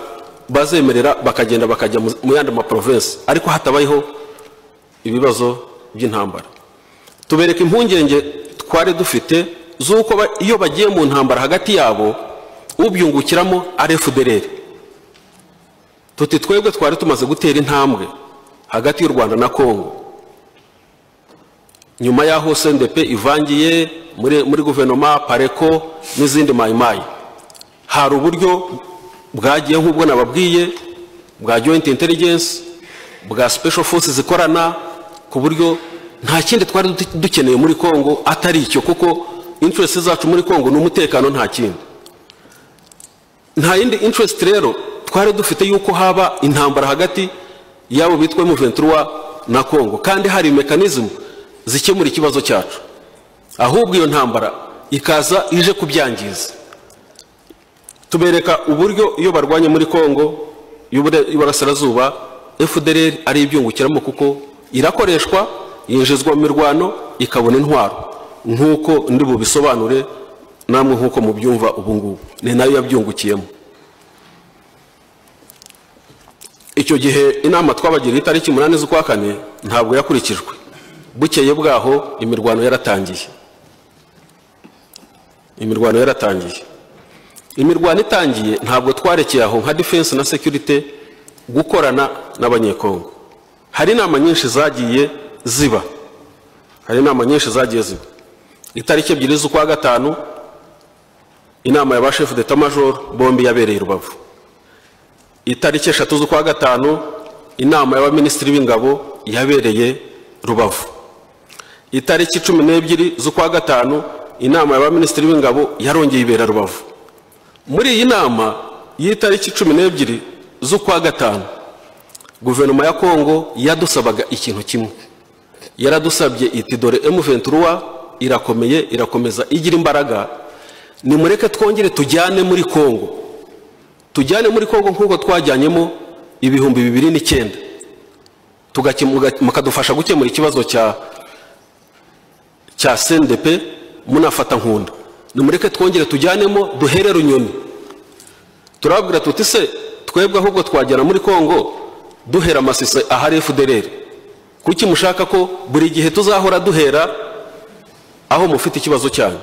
bazemerera bakagenda bakajya mu mu yandi maprovensi ariko hatabayeho ibibazo by'intambara tubereka impungenge twari dufite z'uko ba- iyo bagiye mu ntambara hagati yabo ubyungukiramo ari fdr tuti twebwe twari tumaze gutera intambwe hagati y'u rwanda na kongo nyuma y'aho cndp ivangiye muri, muri guverinoma pareko n'izindi mayimayi hari uburyo bwagiye nk'ubwo nababwiye bwa joint intelligence bwa special forces zikorana ku buryo nta kindi twari du- dukeneye muri congo atari icyo kuko interest zacu muri congo ni umutekano nta kindi nta yindi interest rero twari dufite yuko haba intambara hagati y'abo bitwa M23 na congo kandi hari mekanizmu zikemura ikibazo cyacu ahubwo iyo ntambara ikaza ije kubyangiza tubereka uburyo iyo barwanye muri kongo y'ubure- y'uburasirazuba fdr ari ibyungukiramo kuko irakoreshwa yinjizwa mu mirwano ikabona intwaro nk'uko ndi bubisobanure namwe nk'uko mubyumva ubu ngubu ni nayo yabyungukiyemo icyo gihe inama twabagiriye itariki umunani z'ukwa kane ntabwo yakurikijwe bukeye bwaho imirwano yaratangiye imirwano yaratangiye imirwano itangiye ntabwo twarekeye aho nka defense na security gukorana n'abanyekongo hari inama nyinshi zagiye ziba hari inama nyinshi zagiye ziba itariki ebyiri z'ukwa gatanu inama ya ba shefu deta majoro bombi yabereye i rubavu itariki eshatu z'ukwa gatanu inama y'abaminisitiri b'ingabo yabereye rubavu itariki cumi n'ebyiri z'ukwa gatanu inama y'abaminisitiri b'ingabo yarongeye ibera rubavu muri iyi nama y'itariki cumi n'ebyiri z'ukwa gatanu guverinoma ya kongo yadusabaga ikintu kimwe yaradusabye iti dore emuventura irakomeye irakomeza igira imbaraga nimureke twongere tujyane muri kongo tujyane muri kongo nk'uko twajyanyemo ibihumbi bibiri n'icyenda mukadufasha gukemura ikibazo cya cya sendepe munafata nkunda nimureke twongere tujyanemo duhere runyoni turababwira tuti se twebwe ahubwo twagera muri kongo duhera amasise ahari efudereri kuki mushaka ko buri gihe tuzahora duhera aho mufite ikibazo cyanyu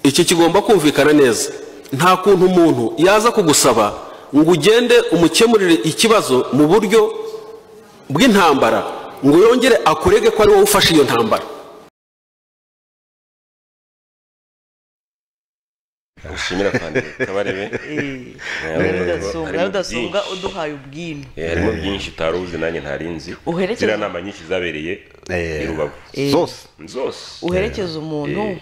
iki kigomba kumvikana neza nta kuntu umuntu yaza kugusaba ngo ugende umukemurire ikibazo mu buryo bw'intambara ngo yongere akurege ko ari wowe ufashe iyo ntambara
ushimira kandi kabarebe
rudasumbwa rudasumbwa uduhaye ubwino
Eh, harimo byinshi utari uzi nanjye ntari nzi
Uherekeza-
ziriya nama nyinshi zabereye i rubavu
zose
zose
uherekeza umuntu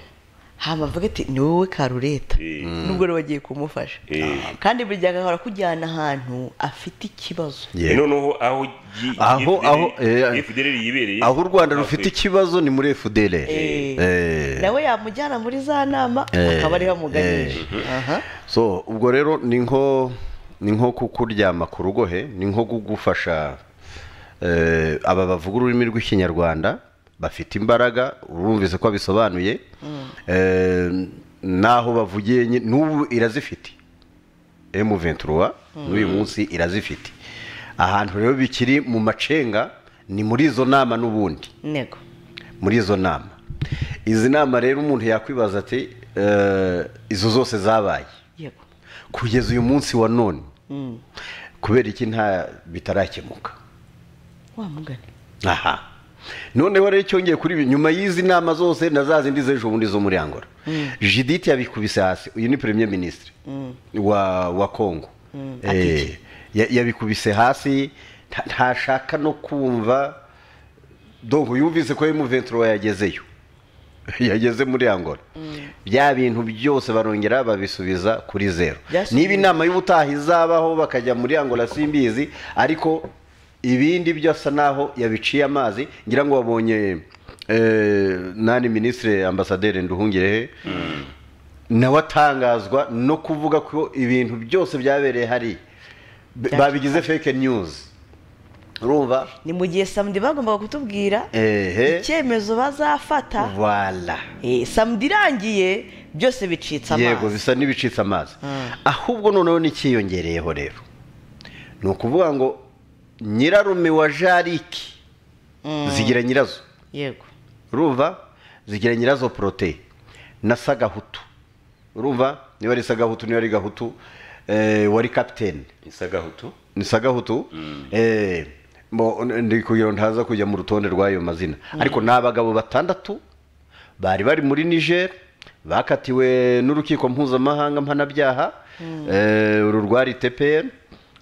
hama avuga ati ni wowe karureta
Eh,
nubwo rero wagiye kumufasha
eh.
kandi buri gihe agahora akujyana ahantu afite ikibazo
Eh, noneho aho gi-
Aho-
FDL
aho, eh,
FDL yibereye
aho u rwanda
nta
rufite
kwe-
ikibazo ni muri fdr
Eh.
Eh.
nawe yamujyana muri za nama
Eh,
akaba ariho amuganisha aha
so ubwo rero ni nko ni nko kukuryama ku rugohe ni nko kugufasha eh, aba bavuga ururimi rw'ikinyarwanda bafite imbaraga urumvise ko abisobanuye Eh, n'aho bavugiye nye- n'ubu irazifite emu ventura n'uyu munsi irazifite ahantu rero bikiri mu macenga ni muri izo nama n'ubundi
ntego
muri izo nama izi nama rero umuntu yakwibaza ati eh, izo zose zabaye
yego
kugeza uyu munsi wa none kubera iki nta bitarakemuka
wamugane
aha noneho rero cyongeye kuri ibi nyuma y'izi nama zose na za zindi z'ejo bundi zo muri angola jidite yabikubise hasi uyu ni premier minisitiri wa wa kongo Eh, ya- yabikubise hasi nta- ntashaka no kumva donko yumvise ko emuventuro yagezeyo yageze muri angola bya bintu byose barongera babisubiza kuri zero
Byasubiye.
niba inama y'ubutaha izabaho bakajya muri angola simbizi ariko ibindi byose naho yabiciye amazi ngira ngo wabonye eh, nani minisitiri ambasaderi nduhungirehe nawe atangazwa no kuvuga ko ibintu byose byabereye hari babigize fake news urumva
ni mu gihe samudi bagombaga kutubwira
ehe
icyemezo bazafata
voilà
Eh, samedi irangiye byose bicitse
yego
amazi
bisa n'ibicitse amazi ahubwo noneho n'icyiyongereyeho rero ni ukuvuga ngo nyirarume wa jariki zigira nyirazo
yego
urumva zigira nyirazo porote na sagahutu urumva niba ari sagahutu niba ari gahutu eh, wari kapitene
isagahutu
ni sagahutu eh, mo- ndi kugira ngo ntaza kujya mu rutonde rw'ayo mazina ariko ni abagabo batandatu bari bari muri niger bakatiwe n'urukiko mpuzamahanga mpanabyaha eh, uru rwari tpr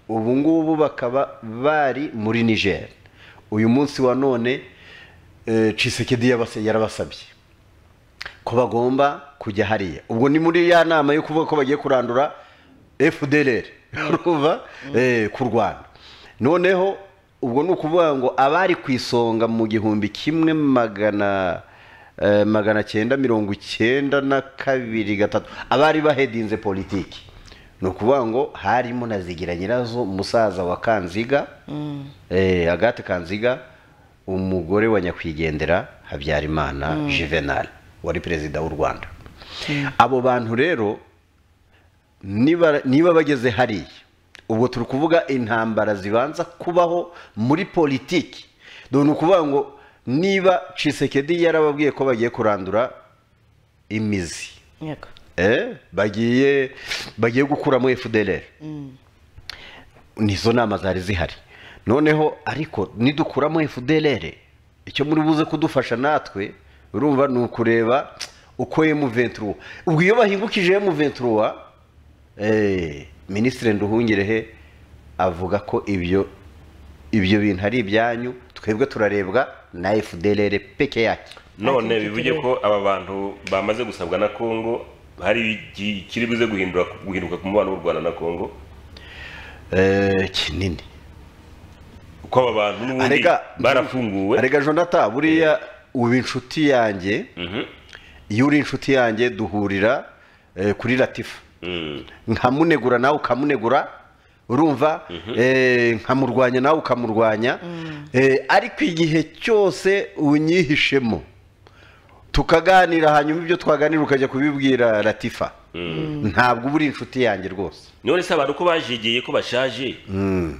ubu ngubu bakaba bari muri niger uyu munsi wa none eh, cisekedi yabase- yarabasabye ko bagomba kujya hariya ubwo ni muri ya nama yo kuvuga ko bagiye kurandura fdr urumva Eh, ku rwanda noneho ubwo ni ukuvuga ngo abari ku isonga mu gihumbi kimwe magana eh, magana cyenda mirongo icyenda na kabiri gatatu abari bahedinze politiki ni ukuvuga ngo harimo na zigira nyirazo musaza wa kanziga eh, agate kanziga umugore wa nyakwigendera habyarimana juvenal wari perezida w'u rwanda abo bantu rero niba niba bageze hariya ubwo turi kuvuga intambara zibanza kubaho muri politiki dore ni ukuvuga ngo niba cisekedi yarababwiye ko bagiye kurandura imizi
yego
eh, bagiye bagiye gukuramo fdr nizo nama zari zihari noneho ariko nidukuramo fdr icyo muri buze kudufasha natwe urumva ni ukureba uko emuventura ubwo iyo bahingukije emuventura minisitiri nduhungirehe avuga ko ibyo ibyo bintu ari ibyanyu twebwe turarebwa na fdr peke yake
none
Ati,
bivuge
tuturebe.
ko aba bantu bamaze gusabwa na kongo hari ikiri buze guhindura guhinduka ku mubano w'u rwanda na kongo
Eh, kinini
ko aba bantu n'ubundi
arega
barafunguwe
arega jonathan buriya uba inshuti yanjye iyo uri inshuti yanjye duhurira eh, kuri latifa
Mm.
nkamunegura nawe ukamunegura urumva eh, nkamurwanya nawe ukamurwanya Eh, ariko igihe cyose unyihishemo tukaganira hanyuma ibyo twaganira ukajya kubibwira latifa ntabwo uba uri inshuti yanjye rwose
none se abantu ko bajigiye ko bashaje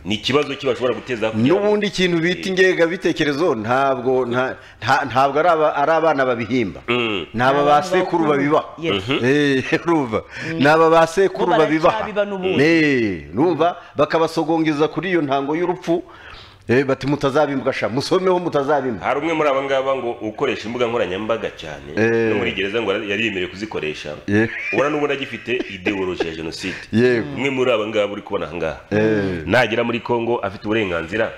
ni ikibazo ki bashobora guteza kugira ngo-
n'ubundi ikintu bita ingengabitekerezo ntabwo nta- nta- ntabwo ari aba- ari abana babihimba
Mm.
ni aba ba sekuru babiba
Yes.
Eh, urumva ni aba ba sekuru
Bo
babibaha
baracyabiba n'ubundi.
Eh, urumva bakabasogongeza kuri iyo ntango y'urupfu eh, bati mutazabimbwasha musomeho mutazabimbwa
hari umwe muri aba ngaba ngo ukoresha imbuga nkoranyambaga cyane
Eh.
no muri gereza ngo yari yemerewe kuzikoresha
Yeah.
ubona n'ubona agifite ideoloji ya jenoside
Yego.
umwe muri aba ngaba uri kubona aha ngaha nagera muri congo afite uburenganzira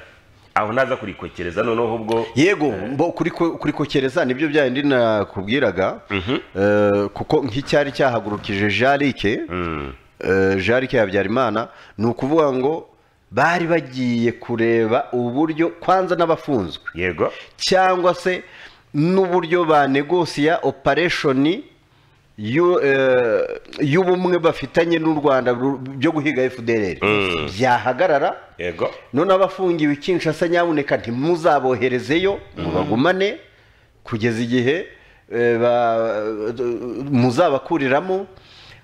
aho naza kurikokereza noneho ubwo
yego mbo kuriko- kurikokereza nibyo byayo ndi nakubwiraga Eh, kuko nk'icyari cyahagurukije jarike jarike ya habyarimana ni ukuvuga ngo bari bagiye kureba uburyo kwanza n'abafunzwe
yego
cyangwa se n'uburyo banegosiya opereshoni y'u- eh, y'ubumwe bafitanye n'u rwanda ru- byo guhiga fdr byahagarara
yego
none abafungiwe ikinshasa nyamuneka ntimuzaboherezeyo mubagumane kugeza igihe eh, ba- muzabakuriramo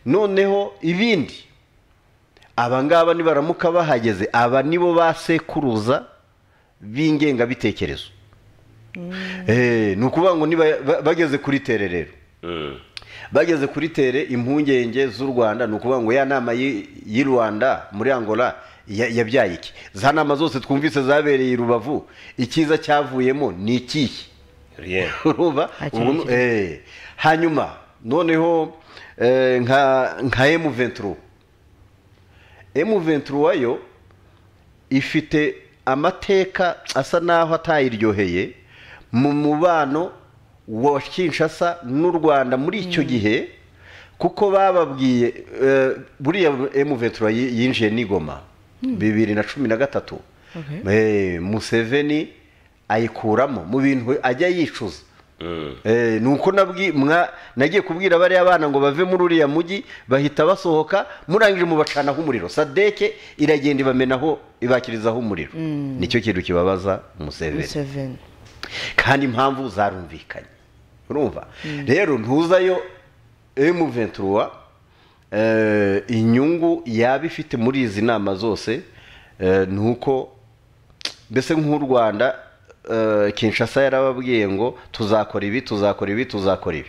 noneho ibindi aba ngaba nibaramuka bahageze aba nibo basekuruza b'ingengabitekerezo Eh, ni ukuvuga ngo niba ba- bageze kuri tere rero
Mm.
bageze kuri tere impungenge z'u rwanda ni ukuvuga ngo ya nama y'i y'i rwanda muri angola ya- yabyaye iki za nama zose twumvise zabereye i rubavu icyiza cyavuyemo ni ikihe
rien
urumva
Nta kintu
ubu nu- eh, hanyuma noneho eh, nka nka emu venturo emu venturo yo ifite amateka asa naho atayiryoheye mu mubano wa kinshasa n'u rwanda muri icyo gihe kuko bababwiye eh, buriya emu venturo yinjiye n'igoma bibiri na cumi na gatatu
Okay.
Eh, museveni ayikuramo mu bintu ajya yicuza
Mm.
Eh, ni uko nabwi- mwa- nagiye kubwira bariya bana ngo bave muri uriya mujyi bahita basohoka murangije mubacanaho umuriro sadeke iragenda ibamenaho ibakirizaho umuriro nicyo kintu kibabaza museveni
museveni
kandi impamvu zarumvikanye urumva rero ntuzayo M23 eh, inyungu yaba ifite muri izi nama zose eh, ni uko mbese nk'u rwanda eh, kinshasa yarababwiye ngo tuzakora ibi tuzakora ibi tuzakora ibi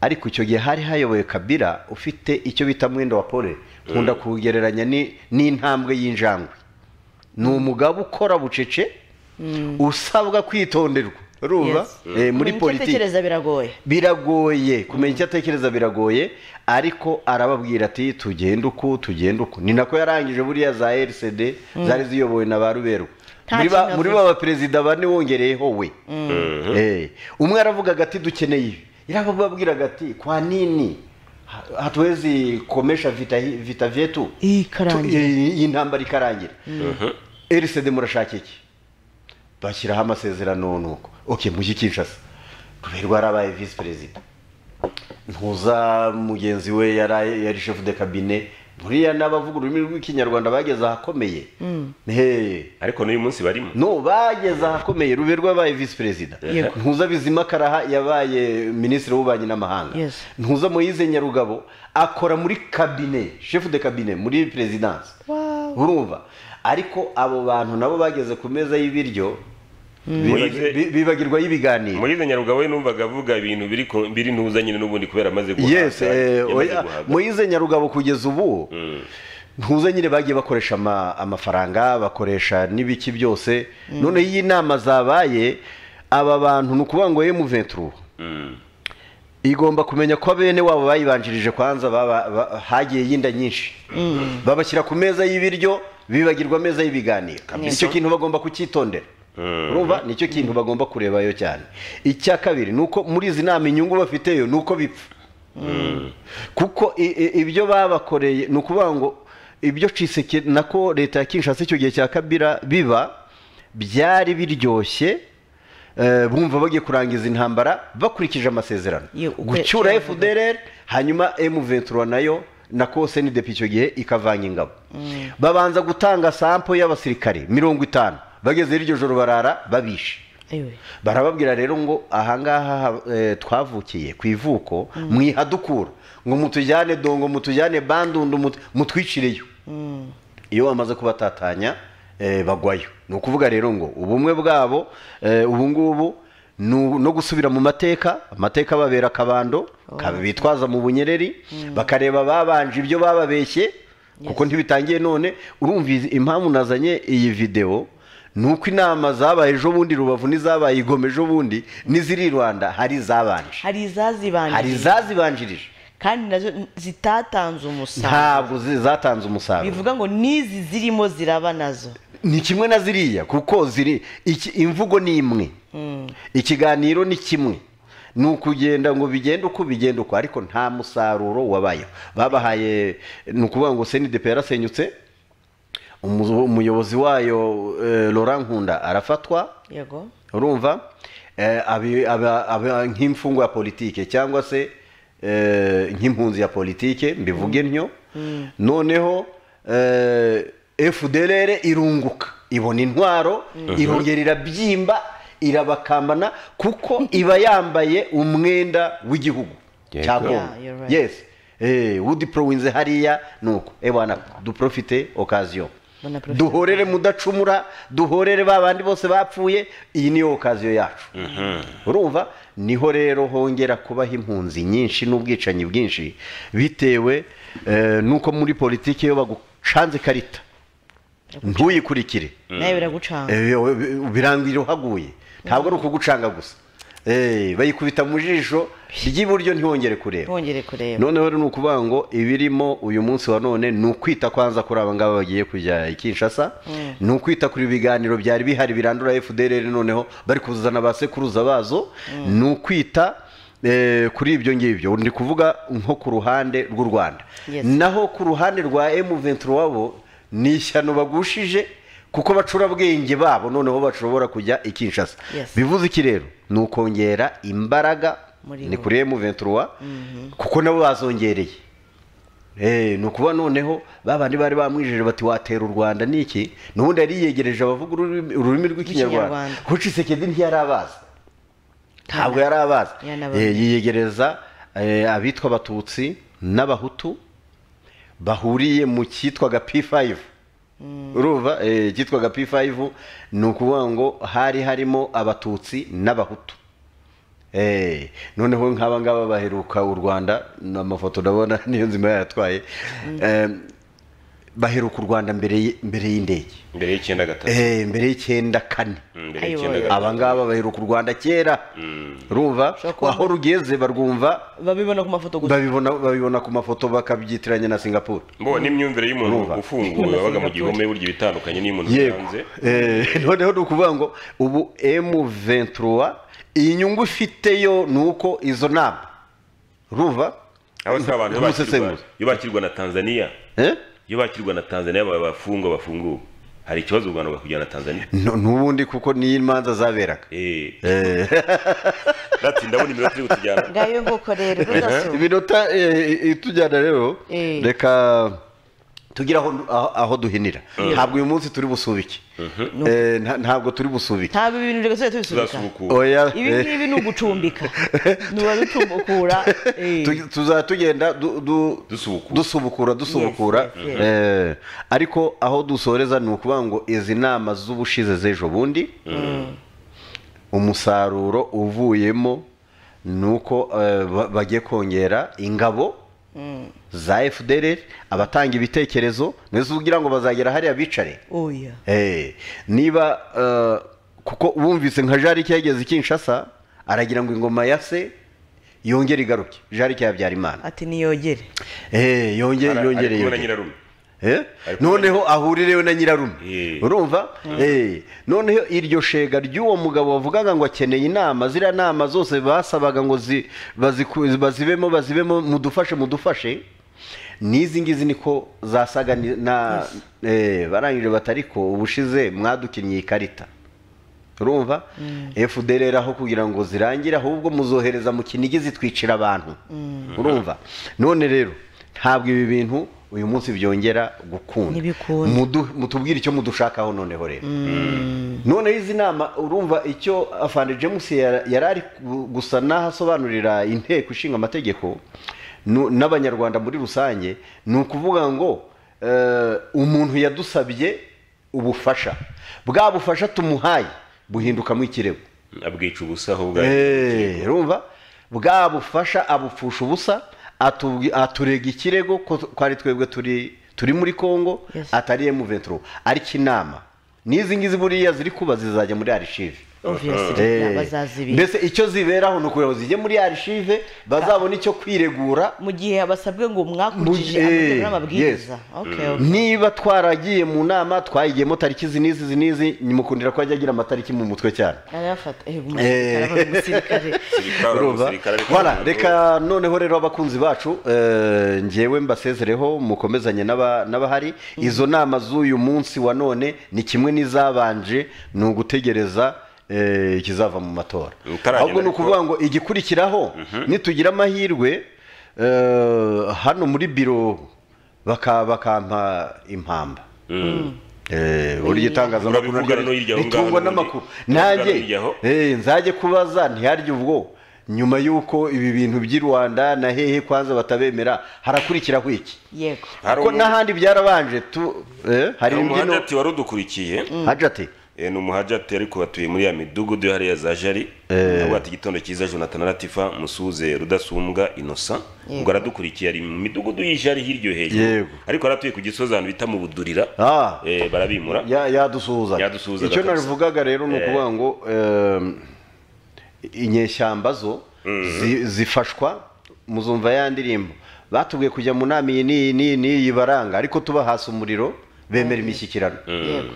ariko icyo gihe hari hayoboye kabira ufite icyo bita mwenda wa pole nkunda kuwugereranya ni- n'intambwe y'injangwe ni umugabo ukora bucece usabwa kwitonderwa urumva Eh, muri politiki
tekereza biragoye
biragoye kumenya icyo atekereza biragoye ariko arababwira ati tugenda uku tugenda uku ni nako yarangije buriya za rcd zari ziyobowe na ba ruberwa
Nta
muri ba-
kintu
muri
avuze.
ba baperezida bane wongereyeho we Eh, umwe aravugaga ati dukeneye ibi yarababwiraga ati kwa nini ha- hatuwezi komesha vita, hi- vita vyetu
Ii, karangira.
Tu- iyi- iyi ntambara ikarangira rcd murashaka iki bashyiraho amasezerano nuko ok mujyi kinshasa ruberwa yarabaye visi perezida ntuza mugenzi we yari yari shefu de kabine buriya n'abavuga ururimi rw'ikinyarwanda bageze ahakomeye Hey,
ariko n'uyu munsi barimo
no bageze ahakomeye ruberwa yabaye visi perezida
Yego.
ntuza bizima karaha yabaye minisitiri w'ububanyi n'amahanga
Yes.
ntuza moyize nyarugabo akora muri kabine shefu de kabine muri perezidansi
Wow.
urumva ariko abo bantu nabo bageze ku meza y'ibiryo biba- bi- bibagirwa y'ibiganiro
muyize nyarugabo we numvaga avuga ibintu biri ku- biri ntuza nyine n'ubundi kubera amaze
yes eh,
yamaze
oya,
guhaga.
moyize nyarugabo kugeza ubu ntuze nyine bagiye bakoresha ama- amafaranga bakoresha n'ibiki byose noneho iyi nama zabaye aba bantu ni ukuvuga ngo emuventuru igomba kumenya ko bene wabo bayibanjirije kwanza baba- ba- hagiye yinda nyinshi babashyira ku meza y'ibiryo bibagirwa ameza y'ibiganiro icyo kintu bagomba kucyitondera urumva nicyo kintu bagomba kurebayo cyane icya kabiri ni uko muri izi nama inyungu bafiteyo ni uko bipfa kuko i- i- ibyo babakoreye ni ukuvuga ngo ibyo ciseke nako leta ya kinshasa icyo gihe cya kabira biba byari biryoshye eh, bumva bagiye kurangiza intambara bakurikije amasezerano
Yo, ukwe-
gucyura
cyo bavuga.
fdr hanyuma m23 nayo na kose ni depi icyo gihe ikavanga ingabo babanza gutanga sampo y'abasirikare mirongo itanu bageze iryo joro barara babishe
Ewe.
barababwira rero ngo ahangaha ha- eh, twavukiye ku ivuko mwihadukura ngo mutujyane dongo mutujyane bandundu mut- mutwicireyo iyo bamaze kubatatanya eh, bagwayo ni ukuvuga rero ngo ubumwe bwabo eh, ubu ngubu ni u- no gusubira mu mateka amateka babera akabando kab- bitwaza mu bunyereri bakareba babanje ibyo bababeshye kuko ntibitangiye none urumva izi- impamvu nazanye iyi videwo ni uko inama zabaye ejo bundi rubavu n'izabaye igoma ejo bundi n'iziri i rwanda hari izabanje
hari
hari
izazibanjirije
izazibanjirije
kandi nazo zitatanze umusaruro
ntabwo zi- zatanze umusaruro
bivuga ngo n'izi zirimo ziraba nazo
ni kimwe na ziriya kuko ziri iki- imvugo ni imwe ikiganiro ni kimwe ni ukugenda ngo bigende uko bigenda uko ariko nta musaruro wabayeho babahaye ni ukuvuga ngo senidepe yarasenyutse umuzo- umuyobozi wayo eh, laurent nkunda arafatwa
yego
urumva eh, abi- aba- aba nk'imfungwa ya politike cyangwa se eh, nk'impunzi ya politike mbivuge ntyo noneho fdr irunguka ibona intwaro irongera irabyimba irabakambana kuko iba yambaye umwenda w'igihugu
Yego.
cya congo
Yeah, you're right.
yes Eh, udipurowinze hariya nuko ebana duprofite okaziyo
Banaprofite.
duhorere mudacumura duhorere ba bandi bose bapfuye iyi niyo okaziyo yacu urumva niho rero hongera kubaho impunzi nyinshi n'ubwicanyi bwinshi bitewe eh, n'uko muri politiki iyo bagucanze ikarita ntuyikurikire
nawe biragucanga
Eh, we- we- birangira uhaguye ntabwo ari ukugucanga gusa Eh, bayikubita mu jisho ry'iburyo ntihongere kureba
ntongere kureba
noneho rero ni ukuvuga ngo ibirimo uyu munsi wa none ni ukwita kwanza kuri aba ngaba bagiye kujya i kinshasa ni ukwita kuri ibiganiro byari bihari birandura fdr noneho bari kuzana ba sekuruza bazo ni ukwita eh, kuri ibyo ngibyo ndi kuvuga nko ku ruhande rw'u rwanda
Yes.
naho ku ruhande rwa m23 wabo ni ishyano bagushije kuko bacurabwenge babo noneho bashobora kujya i kinshasa
Yes.
bivuze iki rero ni ukongera imbaraga
Muri
ni
bo.
kuri M23 kuko nabo bazongereye Eh, ni ukuba noneho babandi bari bamwijeje bati watera u rwanda niki nubundi yari yiyegereje abavuga ururimi ururimi rw'ikinyarwanda
Rw'ikinyarwanda.
kuko cisekedi ntiyari abazi ntabwo yari abazi
Yanabazi.
Eh, yiyegereza eh, abitwa abatutsi n'abahutu bahuriye mu cyitwaga p5 urumva eh, cyitwaga p5 ni ukuvuga ngo hari harimo abatutsi n'abahutu Eh, noneho nk'aba ngaba baheruka u rwanda ni amafoto ndabona niyo nzima yayatwaye Eh, baheruka u rwanda mbere y- mbere y'indege
mbere y'icyenda gatatu
Eh, mbere y'icyenda kane
Mm, mbere y'icyenda
Ayoboye.
gatatu
aba ngaba baheruka u rwanda kera urumva
Ushobora kuba-
aho rugeze barwumva
babibona ku mafoto gusa
babibona babibona ku mafoto bakabyitiranya na singapore
mbo n'imyumvire y'umuntu
Urumva.
ufunguye wabaga mu gihome burya ibitandukanye n'iy'umuntu uri
yego
hanze
Eh, noneho ni ukuvuga ngo ubu m23 iyi nyungu ifite yo ni uko izo nama urumva
aho si abantu iyo bakirwa-
Umusesengura.
iyo bakirwa na tanzania
Eh?
iyo bakirwa na tanzania aba bafungwa bafunguwe hari ikibazo u rwanda bakujyana na tanzania
No- n'ubundi kuko niyo imanza zaberaga
Eh. Ati, ndabona iminota iri butujyana
ngayo nguko rero rudaso
iminota eh, itujyana rero
Eh.
reka tugira aho aho- aho duhinira ntabwo uyu munsi turi busubike Eh, nta- ntabwo turi busubika
ntabwo ibi bintu reka tujye tubisubika
tuzasubukura
oya
ibi
eh,
ngibi ni ugucumbika ni uwaducumbukura eh.
tu- tuzaba tugenda du- du-
Dusubukura.
dusubukura dusubukura
yes, yes.
Eh, ariko aho dusoreza ni ukuvuga ngo izi nama z'ubushize z'ejo bundi umusaruro uvuyemo ni uko eh, ba- bagiye kongera ingabo za fdr abatanga ibitekerezo nizo ugira ngo bazagera hariya bicare
oya
Eh, niba eh, kuko wumvise nka jarike yageze i kinshasa aragira ngo ingoma ya se yongere igaruke jarike habyarimana
ati niyogere
Eh, yonge-
Ara-
yongere
ari kumwe na
yongere
nyirarume
Eh,
ari kumwe
noneho ahurirewe na nyirarume
Eh.
urumva Eh, noneho iryo shega ry'uwo mugabo wavugaga ngo akeneye inama ziriya nama zose basabaga ngo zi- baziku- bazibemo bazibemo mudufashe mudufashe n'izi ngizi niko zasaga ni- na eh, barangije batariko ubushize mwadukinnye ikarita urumva fdr aho kugira ngo zirangire ahubwo muzohereza mu kinigi zitwicira abantu urumva none rero ntabwo ibi bintu uyu munsi byongera gukunda
Ntibikunda.
Mudu- mutubwire icyo mudushakaho noneho rero noneho izi nama urumva icyo afande james yara- yari ari gu- gusa n'ahasobanurira inteko ishinga amategeko nu- n'abanyarwanda muri rusange ni ukuvuga ngo eh, umuntu yadusabye ubufasha bwa bufasha tumuhaye buhindukamo ikirego
abwica ubusa ahubwo
Eh, urumva bwa bufasha abupfusha ubusa atubwi- aturega ikirego ko ko ari twebwe turi turi muri congo
Yes.
atari emuventuro ariko inama n'izi ngizi buriya ziri kuba zizajya muri arishive
obviously
Eh,
bazazibika
mbese icyo ziberaho ni ukugira ngo zijye muri arishive bazabone icyo kwiregura
mu gihe basabwe ngo mwakurikije
Mu- eh,
amategeko n'amabwiriza
yes.
okay okay
niba twaragiye mu nama twayigiyemo tariki izi n'izi izi n'izi nimukundira ko ajya agira amatariki mu mutwe cyane
arayafata eh umusirikare aba ari umusirikare
Urumva? Voilà, reka noneho rero abakunzi bacu eh, njyewe mbasezereho mukomezanye n'aba- n'abahari izo nama z'uyu munsi wa none ni kimwe n'izabanje ni ugutegereza eh, ikizava mu matora
Utaragenda
ahubwo ni
ariko-
ukuvuga ngo igikurikiraho nitugira amahirwe eh, hano muri biro baka- bakampa impamba Eh, burya itangazamakuru
Urabivugana no hirya aho ngaho
ritungwa
n'ubundi.
n'amakuru
Urabivugana
nanjye
no hirya aho.
Eh, nzajye kubaza ntiharye ubwo nyuma y'uko ibi bintu by'i rwanda na hehe kwanza batabemera harakurikiraho iki
yego
Hari
kuko
umu-
n'ahandi byarabanje tu eh, hari imbyino
umuhajati wari udukurikiye
hajati
Eh, ni umuhajati ariko batuye muri ya midugudu yo hariya za jari abwata igitondo cyiza jonathan aratifa musuze rudasumbwa innocent ubwo aradukurikiye ari mu midugudu y'ijari hirya yo hejuru
Yego.
ariko aratuye ku gisozi ahantu bita mu budurira
Ah.
Eh, barabimura
Ya- yadusuhuzaga
Yadusuhuzaga
icyo
kabisa.
navugaga rero ni ukuvuga ngo em, inyeshyamba zo zi- zifashwa muzumva ya ndirimbo batubwiye kujya mu nama iyi n'iyi n'iyi n'iyi baranga ariko tuba hasi umuriro bemera imishyikirano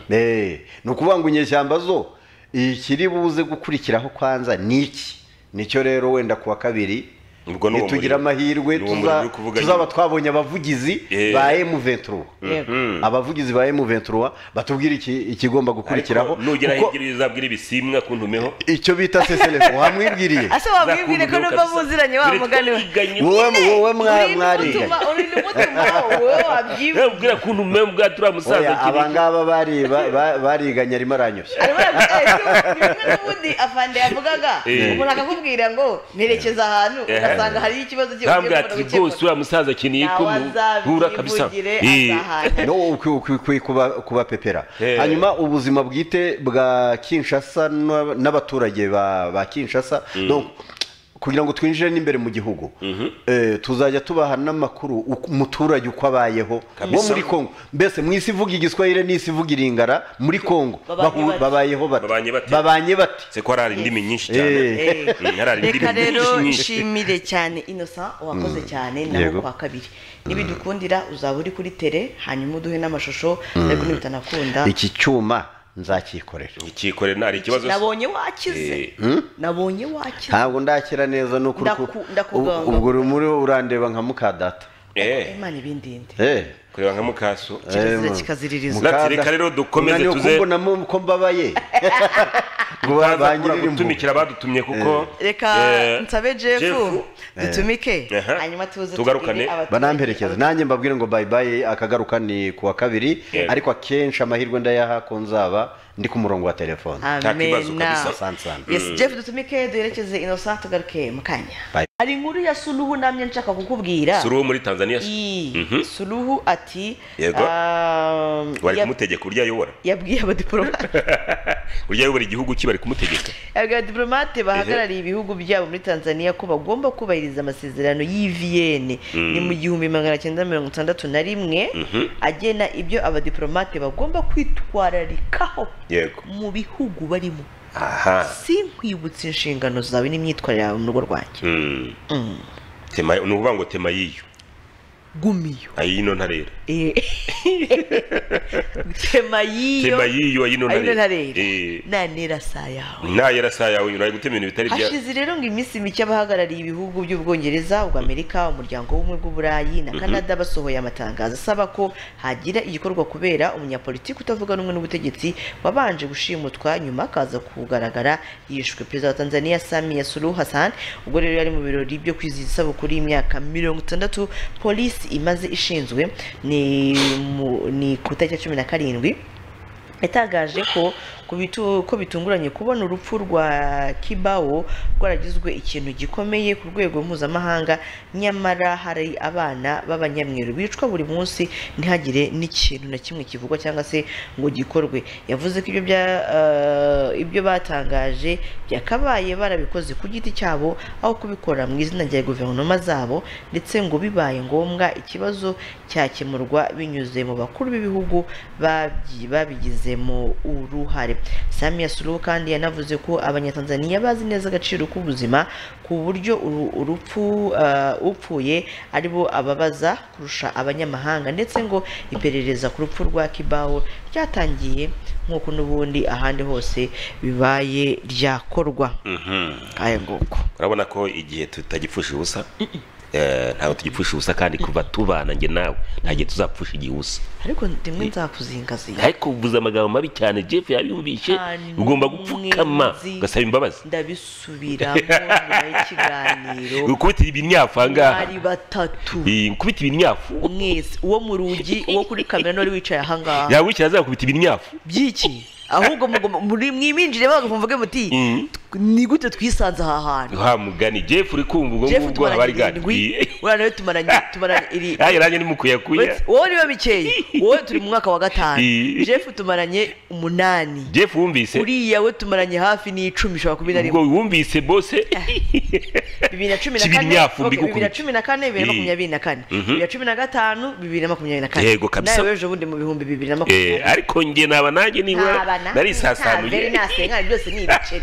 Eh, ni ukuvuga ngo inyeshyamba zo ikiri buze gukurikiraho kwanza ni iki nicyo rero wenda ku wa kabiri
Ubwo ni uwo
nitugira
muriro.
amahirwe
Ni uwo
tuza-
muriro uri kuvuga
tuzaba
nyine.
twabonye abavugizi
Eh.
ba M23
yego
abavugizi ba M23 batubwira iki- ikigomba gukurikiraho
Ariko nugera
kuko
hirya uzabwira ibisimwa kuntumeho
icyo bita seselefo wamwibwiriye
ase wabwibwire ko nubwo muziranye wa mugani we
wamugani
wowe wowe mwa-
Urinde
mwariganye
umutuma urinde umutuma wowe wabyibwire
ubwira kuntu meho ubwa turiya musaza
Oya, aba
kibi
ngaba bari- ba- ba- bariganye arimo aranyoshya
arimo yavuga bimwe n'ubundi afande yavugaga
Eh.
umuntu akakubwira ngo nerekeza ahantu
Eh.
ugasanga hariyo ikibazo kigiye
ntabwo
gukemura
ati
gukemura.
rwose uriya musaza akeneye ko muhura kabisa
ntawazabyivugire
Eh.
azahana
no ukwi- ukwi- ukwi kuba- kubapepera
Eh.
hanyuma ubuzima bwite bwa kinshasa n'ab- n'abaturage ba ba kinshasa donc kugira ngo twinjire n'imbere mu gihugu eh, tuzajya tubaha n'amakuru uko- umuturage uko abayeho wo
Kabisa.
muri congo mbese mu isi ivuga igiswahili n'isi ivuga iringara muri congo
Babanye
bahu-
bate?
babayeho bate
Babanye bate?
babanye bate
se ko hari indimi nyinshi cyane
Eh.
Mm, hari indimi
reka rero
nyinshi nyinshi
nshimire cyane innocent wakoze cyane naho
Yego.
kwa kabiri nibidukundira uzaba uri kuri tere hanyuma uduhe n'amashusho ariko ntibitanakunda
iki cyuma nzakikorera
ikikore nta hari ikibazo
nabonye wakize
Eh.
nabonye wakize
ntabwo ndakira neza nuko
Ndaku- ndakuganga.
ubwo urimo urandeba nka mukadata
eee
imana ibindinde
eee
kureba nka mukaso
kirazira
Eh,
kikaziririza
Muka- Ati reka rero dukomeze
Mwanya wo
tuze-
kumbonamo ko mbabaye ngo
baza kubura
bangirire impuhwe
gutumikira badutumye kuko
reka
eh,
nsabe jefu
Jefu,
dutumike
Aha.
hanyuma tuze
Tugarukane.
tubwire abaturage-
banamperekeza nanjye mbabwire ngo bye bye akagaruka ni ku wa kabiri
Yego.
ariko akenshi amahirwe ndayaha ko nzaba ndi ku murongo wa telefone
Nta kibazo
amena
kabisa.
Asante sana.
yes jeff dutumike duherekeze innocent tugaruke mu kanya
Bye.
hari inkuru ya suruhu namye nshaka kukubwira
suri uwo muri tanzania
Iyi,
Mhm.
suruhu ati
Yego.
ah,
bari
yab-
kumutegeka uburyo ayobora
yabwiye abadiporomate
uburyo ayobora igihugu cye bari kumutegeka
Abwira diplomate bahagarariye ibihugu byabo muri Tanzania ko bagomba kubahiriza amasezerano y'i Vienne ni mu gihumbi magana cyenda mirongo itandatu na rimwe agena ibyo abadiplomate bagomba kwitwararikaho
yego
mu bihugu barimo
aha
sinkwibutsa inshingano zawe n'imyitwarire yawe mu rugo rwanjye
Mm. tema ni ukuvuga ngo tema y'iyo
gumiyo
ayino ntarera
Eh. tema y'iyo
tema y'iyo ayino ntarera
ariyo ntarera
Eh,
nanera saa yawe
ntayera saa yawe unyura ari gutema ibintu bitari bya
hashize rero ngo iminsi mike abahagarariye ibihugu by'ubwongereza ubw'amerika umuryango w'ubumwe bw'uburayi na canada basohoye amatangazo asaba ko hagira igikorwa kubera umunyapolitiki utavuga rumwe n'ubutegetsi wabanje gushimutwa nyuma akaza kugaragara yishwe perezida wa tanzania samiya suluhu hassan ubwo rero yari mu birori byo kwizihiza isabukuru y'imyaka mirongo itandatu polisi imaze ishinzwe ni mu- ni ku itariki ya cumi na karindwi yatangaje ko ku bitu- ko bitunguranye kubona urupfu rwa kibawo rwaragizwe ikintu gikomeye ku rwego mpuzamahanga nyamara hari abana b'abanyamweru bicwa buri munsi ntihagire n'ikintu na kimwe kivugwa cyangwa se ngo gikorwe yavuze ko ibyo bya eh, ibyo batangaje byakabaye barabikoze ku giti cyabo aho kubikora mu izina rya guverinoma zabo ndetse ngo bibaye ngombwa ikibazo cyakemurwa binyuze mu bakuru b'ibihugu babyi- babigizemo uruhare samiya suluhu kandi yanavuze ko abanyatanzaniya bazi neza agaciro k'ubuzima ku buryo uru- urupfu eh, upfuye aribo ababaza kurusha abanyamahanga ndetse ngo iperereza ku rupfu rwa kibaho ryatangiye nk'uko n'ubundi ahandi hose bibaye ryakorwa nk'aya nguko
urabona ko igihe tutagipfusha ubusa eh, ntabwo tugipfusha ubusa kandi kuva tubana njye nawe nta gihe tuzapfusha igihe ubusa
ariko rimwe nzakuzingazinga
ariko uvuze amagambo mabi cyane jeff yabiyumvise
Hanyuma
ugomba gupfukama
mwenzi.
ugasaba imbabazi
ndabisubiramo nyuma y'ikiganiro
gukubita ibinyafu ahangaha
mwari batatu
Eh, gukubita ibinyafu
mwese uwo mu rugi uwo kuri kamera n'uwari wicaye ahangaha
yawukira azakubita ibinyafu
by'iki ahubwo mugomba- muri- mwibinjire bagakumvuge muti ni gute twisanze aha hantu
ha mugani jeff uri kumva ubwo
jeff
ngubwo haba
tumaranye
ari gani
irindwi uriya nawe tumaranye tumaranye iri
ayo nanjye ni mukuyakuya
Uretse- wowe niba bikeye wowe turi mu mwaka wa gatanu
Eh.
jeff tumaranye umunani
jeff wumvise
uriya we tumaranye hafi n'icumi ushobora kumi na rimwe
ubwo wumvise bose
bibiri na cumi na
Kibiri
kane
nyafu
ok, bibiri na
mbigukubita.
cumi na kane bibiri na makumyabiri na kane bibiri na cumi na gatanu bibiri na makumyabiri na kane
Yego, kabisa.
nawe ejo bundi mu bihumbi bibiri na
Eh,
makumyabiri
ariko njye naba nanjye nibura narisasanuye
ntabenasenkari byose ni ibiceri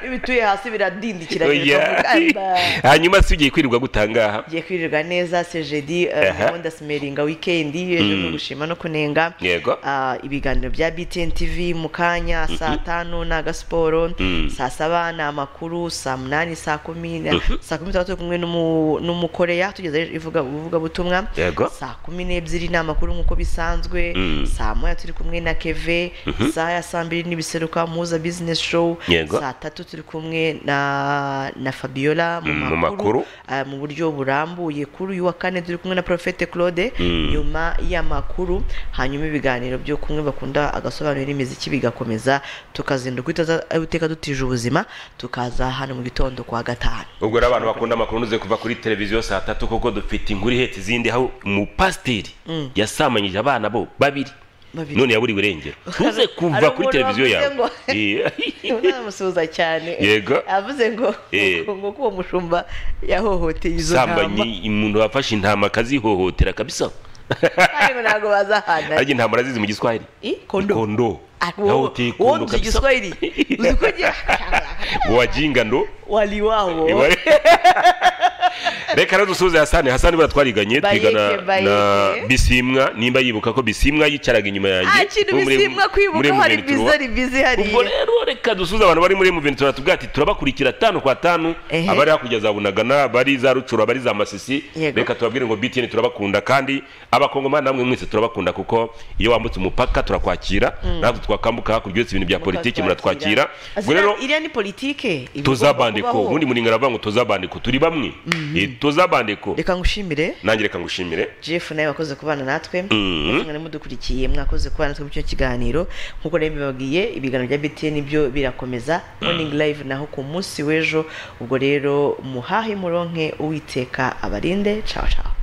iyo bituye hasi biradindikira
Oya.
bigiye
hanyuma si ugiye kwirirwa gutangaha
kwirirwa neza sejedi
Aha.
gahunda simeringa wikendi ejo ni ugushima no kunenga
Yego.
Ah, ibiganiro bya btn tv mu kanya saa tanu ni agasiporo saa saba ni amakuru saa munani saa kumi na- saa kumi n'itandatu kumwe n'umu- n'umukoreya tugeza ivuga ubuvugabutumwa
Yego.
saa kumi n'ebyiri ni amakuru nk'uko bisanzwe saa moya turi kumwe na keve isaha ya saa mbiri n'ibiseruka muza bizinesi show
Yego.
saa tatu turi kumwe na na fabiola mu
Mm,
makuru,
mu makuru.
ah, mu buryo burambuye kuri uyu wa kane turi kumwe na Prophete claude nyuma y'amakuru hanyuma ibiganiro byo kumwe bakunda agasobanuro n'imiziki bigakomeza tukazinduka itaza- iteka dutije ubuzima tukaza hano mu gitondo kwa gatanu
ubwo rero abantu bakunda amakuru ntuze kuva kuri televiziyo saa tatu kuko dufite inkuru ihetse izindi aho umupasiteri yasamanyije abana bo babiri
Babiri.
none yaburiwe irengero ntuze kuva
hari
kuri
umuntu
televiziyo
wavuze
yawe
ngo-
Eh,
unamusuhuza cyane
Yego.
avuze ngo
Eh.
ngo ko uwo mushumba yahohoteye izo ntama
sambanyi umuntu wafashe intama akazihohotera kabisa
kandi ngo ntabwo bazahana
ariko intama urazizi mu giswahili
Eh, kondo.
kondo
Ah,
yahoteye
uwo
kondo
mu
kabisa
giswahili uzi ko ngira-
wajinga ndo
waliwao
Iwa- reka rero dusuhuze hasani hasani buriya twariganye
Bayeke,
twigana na
Bayeke.
bisimwa nimba yibuka ko bisimwa yicaraga inyuma yanjye
nta kintu
muri-
bisimwa
muri
kwibuka hari
M23.
bizari bizi
ubwo
hariya
rero reka dusuze abantu bari muri muventi turatubwira ati turabakurikira tanu kwa tanu
Ehe.
abari hakurya za bunagana abari za rucuro abari za masisi
Yego.
reka tubabwire ngo btn turabakunda kandi abakongomani namwe mwese turabakunda kuko iyo wambutse umupaka turakwakira natwe twakambuka hakurya uretse ibintu bya politiki muratwakira ubwo rero
iriya ni politike iba igomba
tuzabandeko
kubaho.
ubundi muringana baravuga ngo tuzabandeko turi bamwe Eh, tuzabandeko
reka ngushimire
nanjye reka ngushimire
jeff nawe wakoze kubana natwe mwari mudukurikiye mwakoze kubana natwe muri icyo kiganiro nk'uko rero mbibabwiye ibiganiro bya btn byo birakomeza morning live naho ku munsi w'ejo ubwo rero muhahe muronke uwiteka abarinde cawa cawa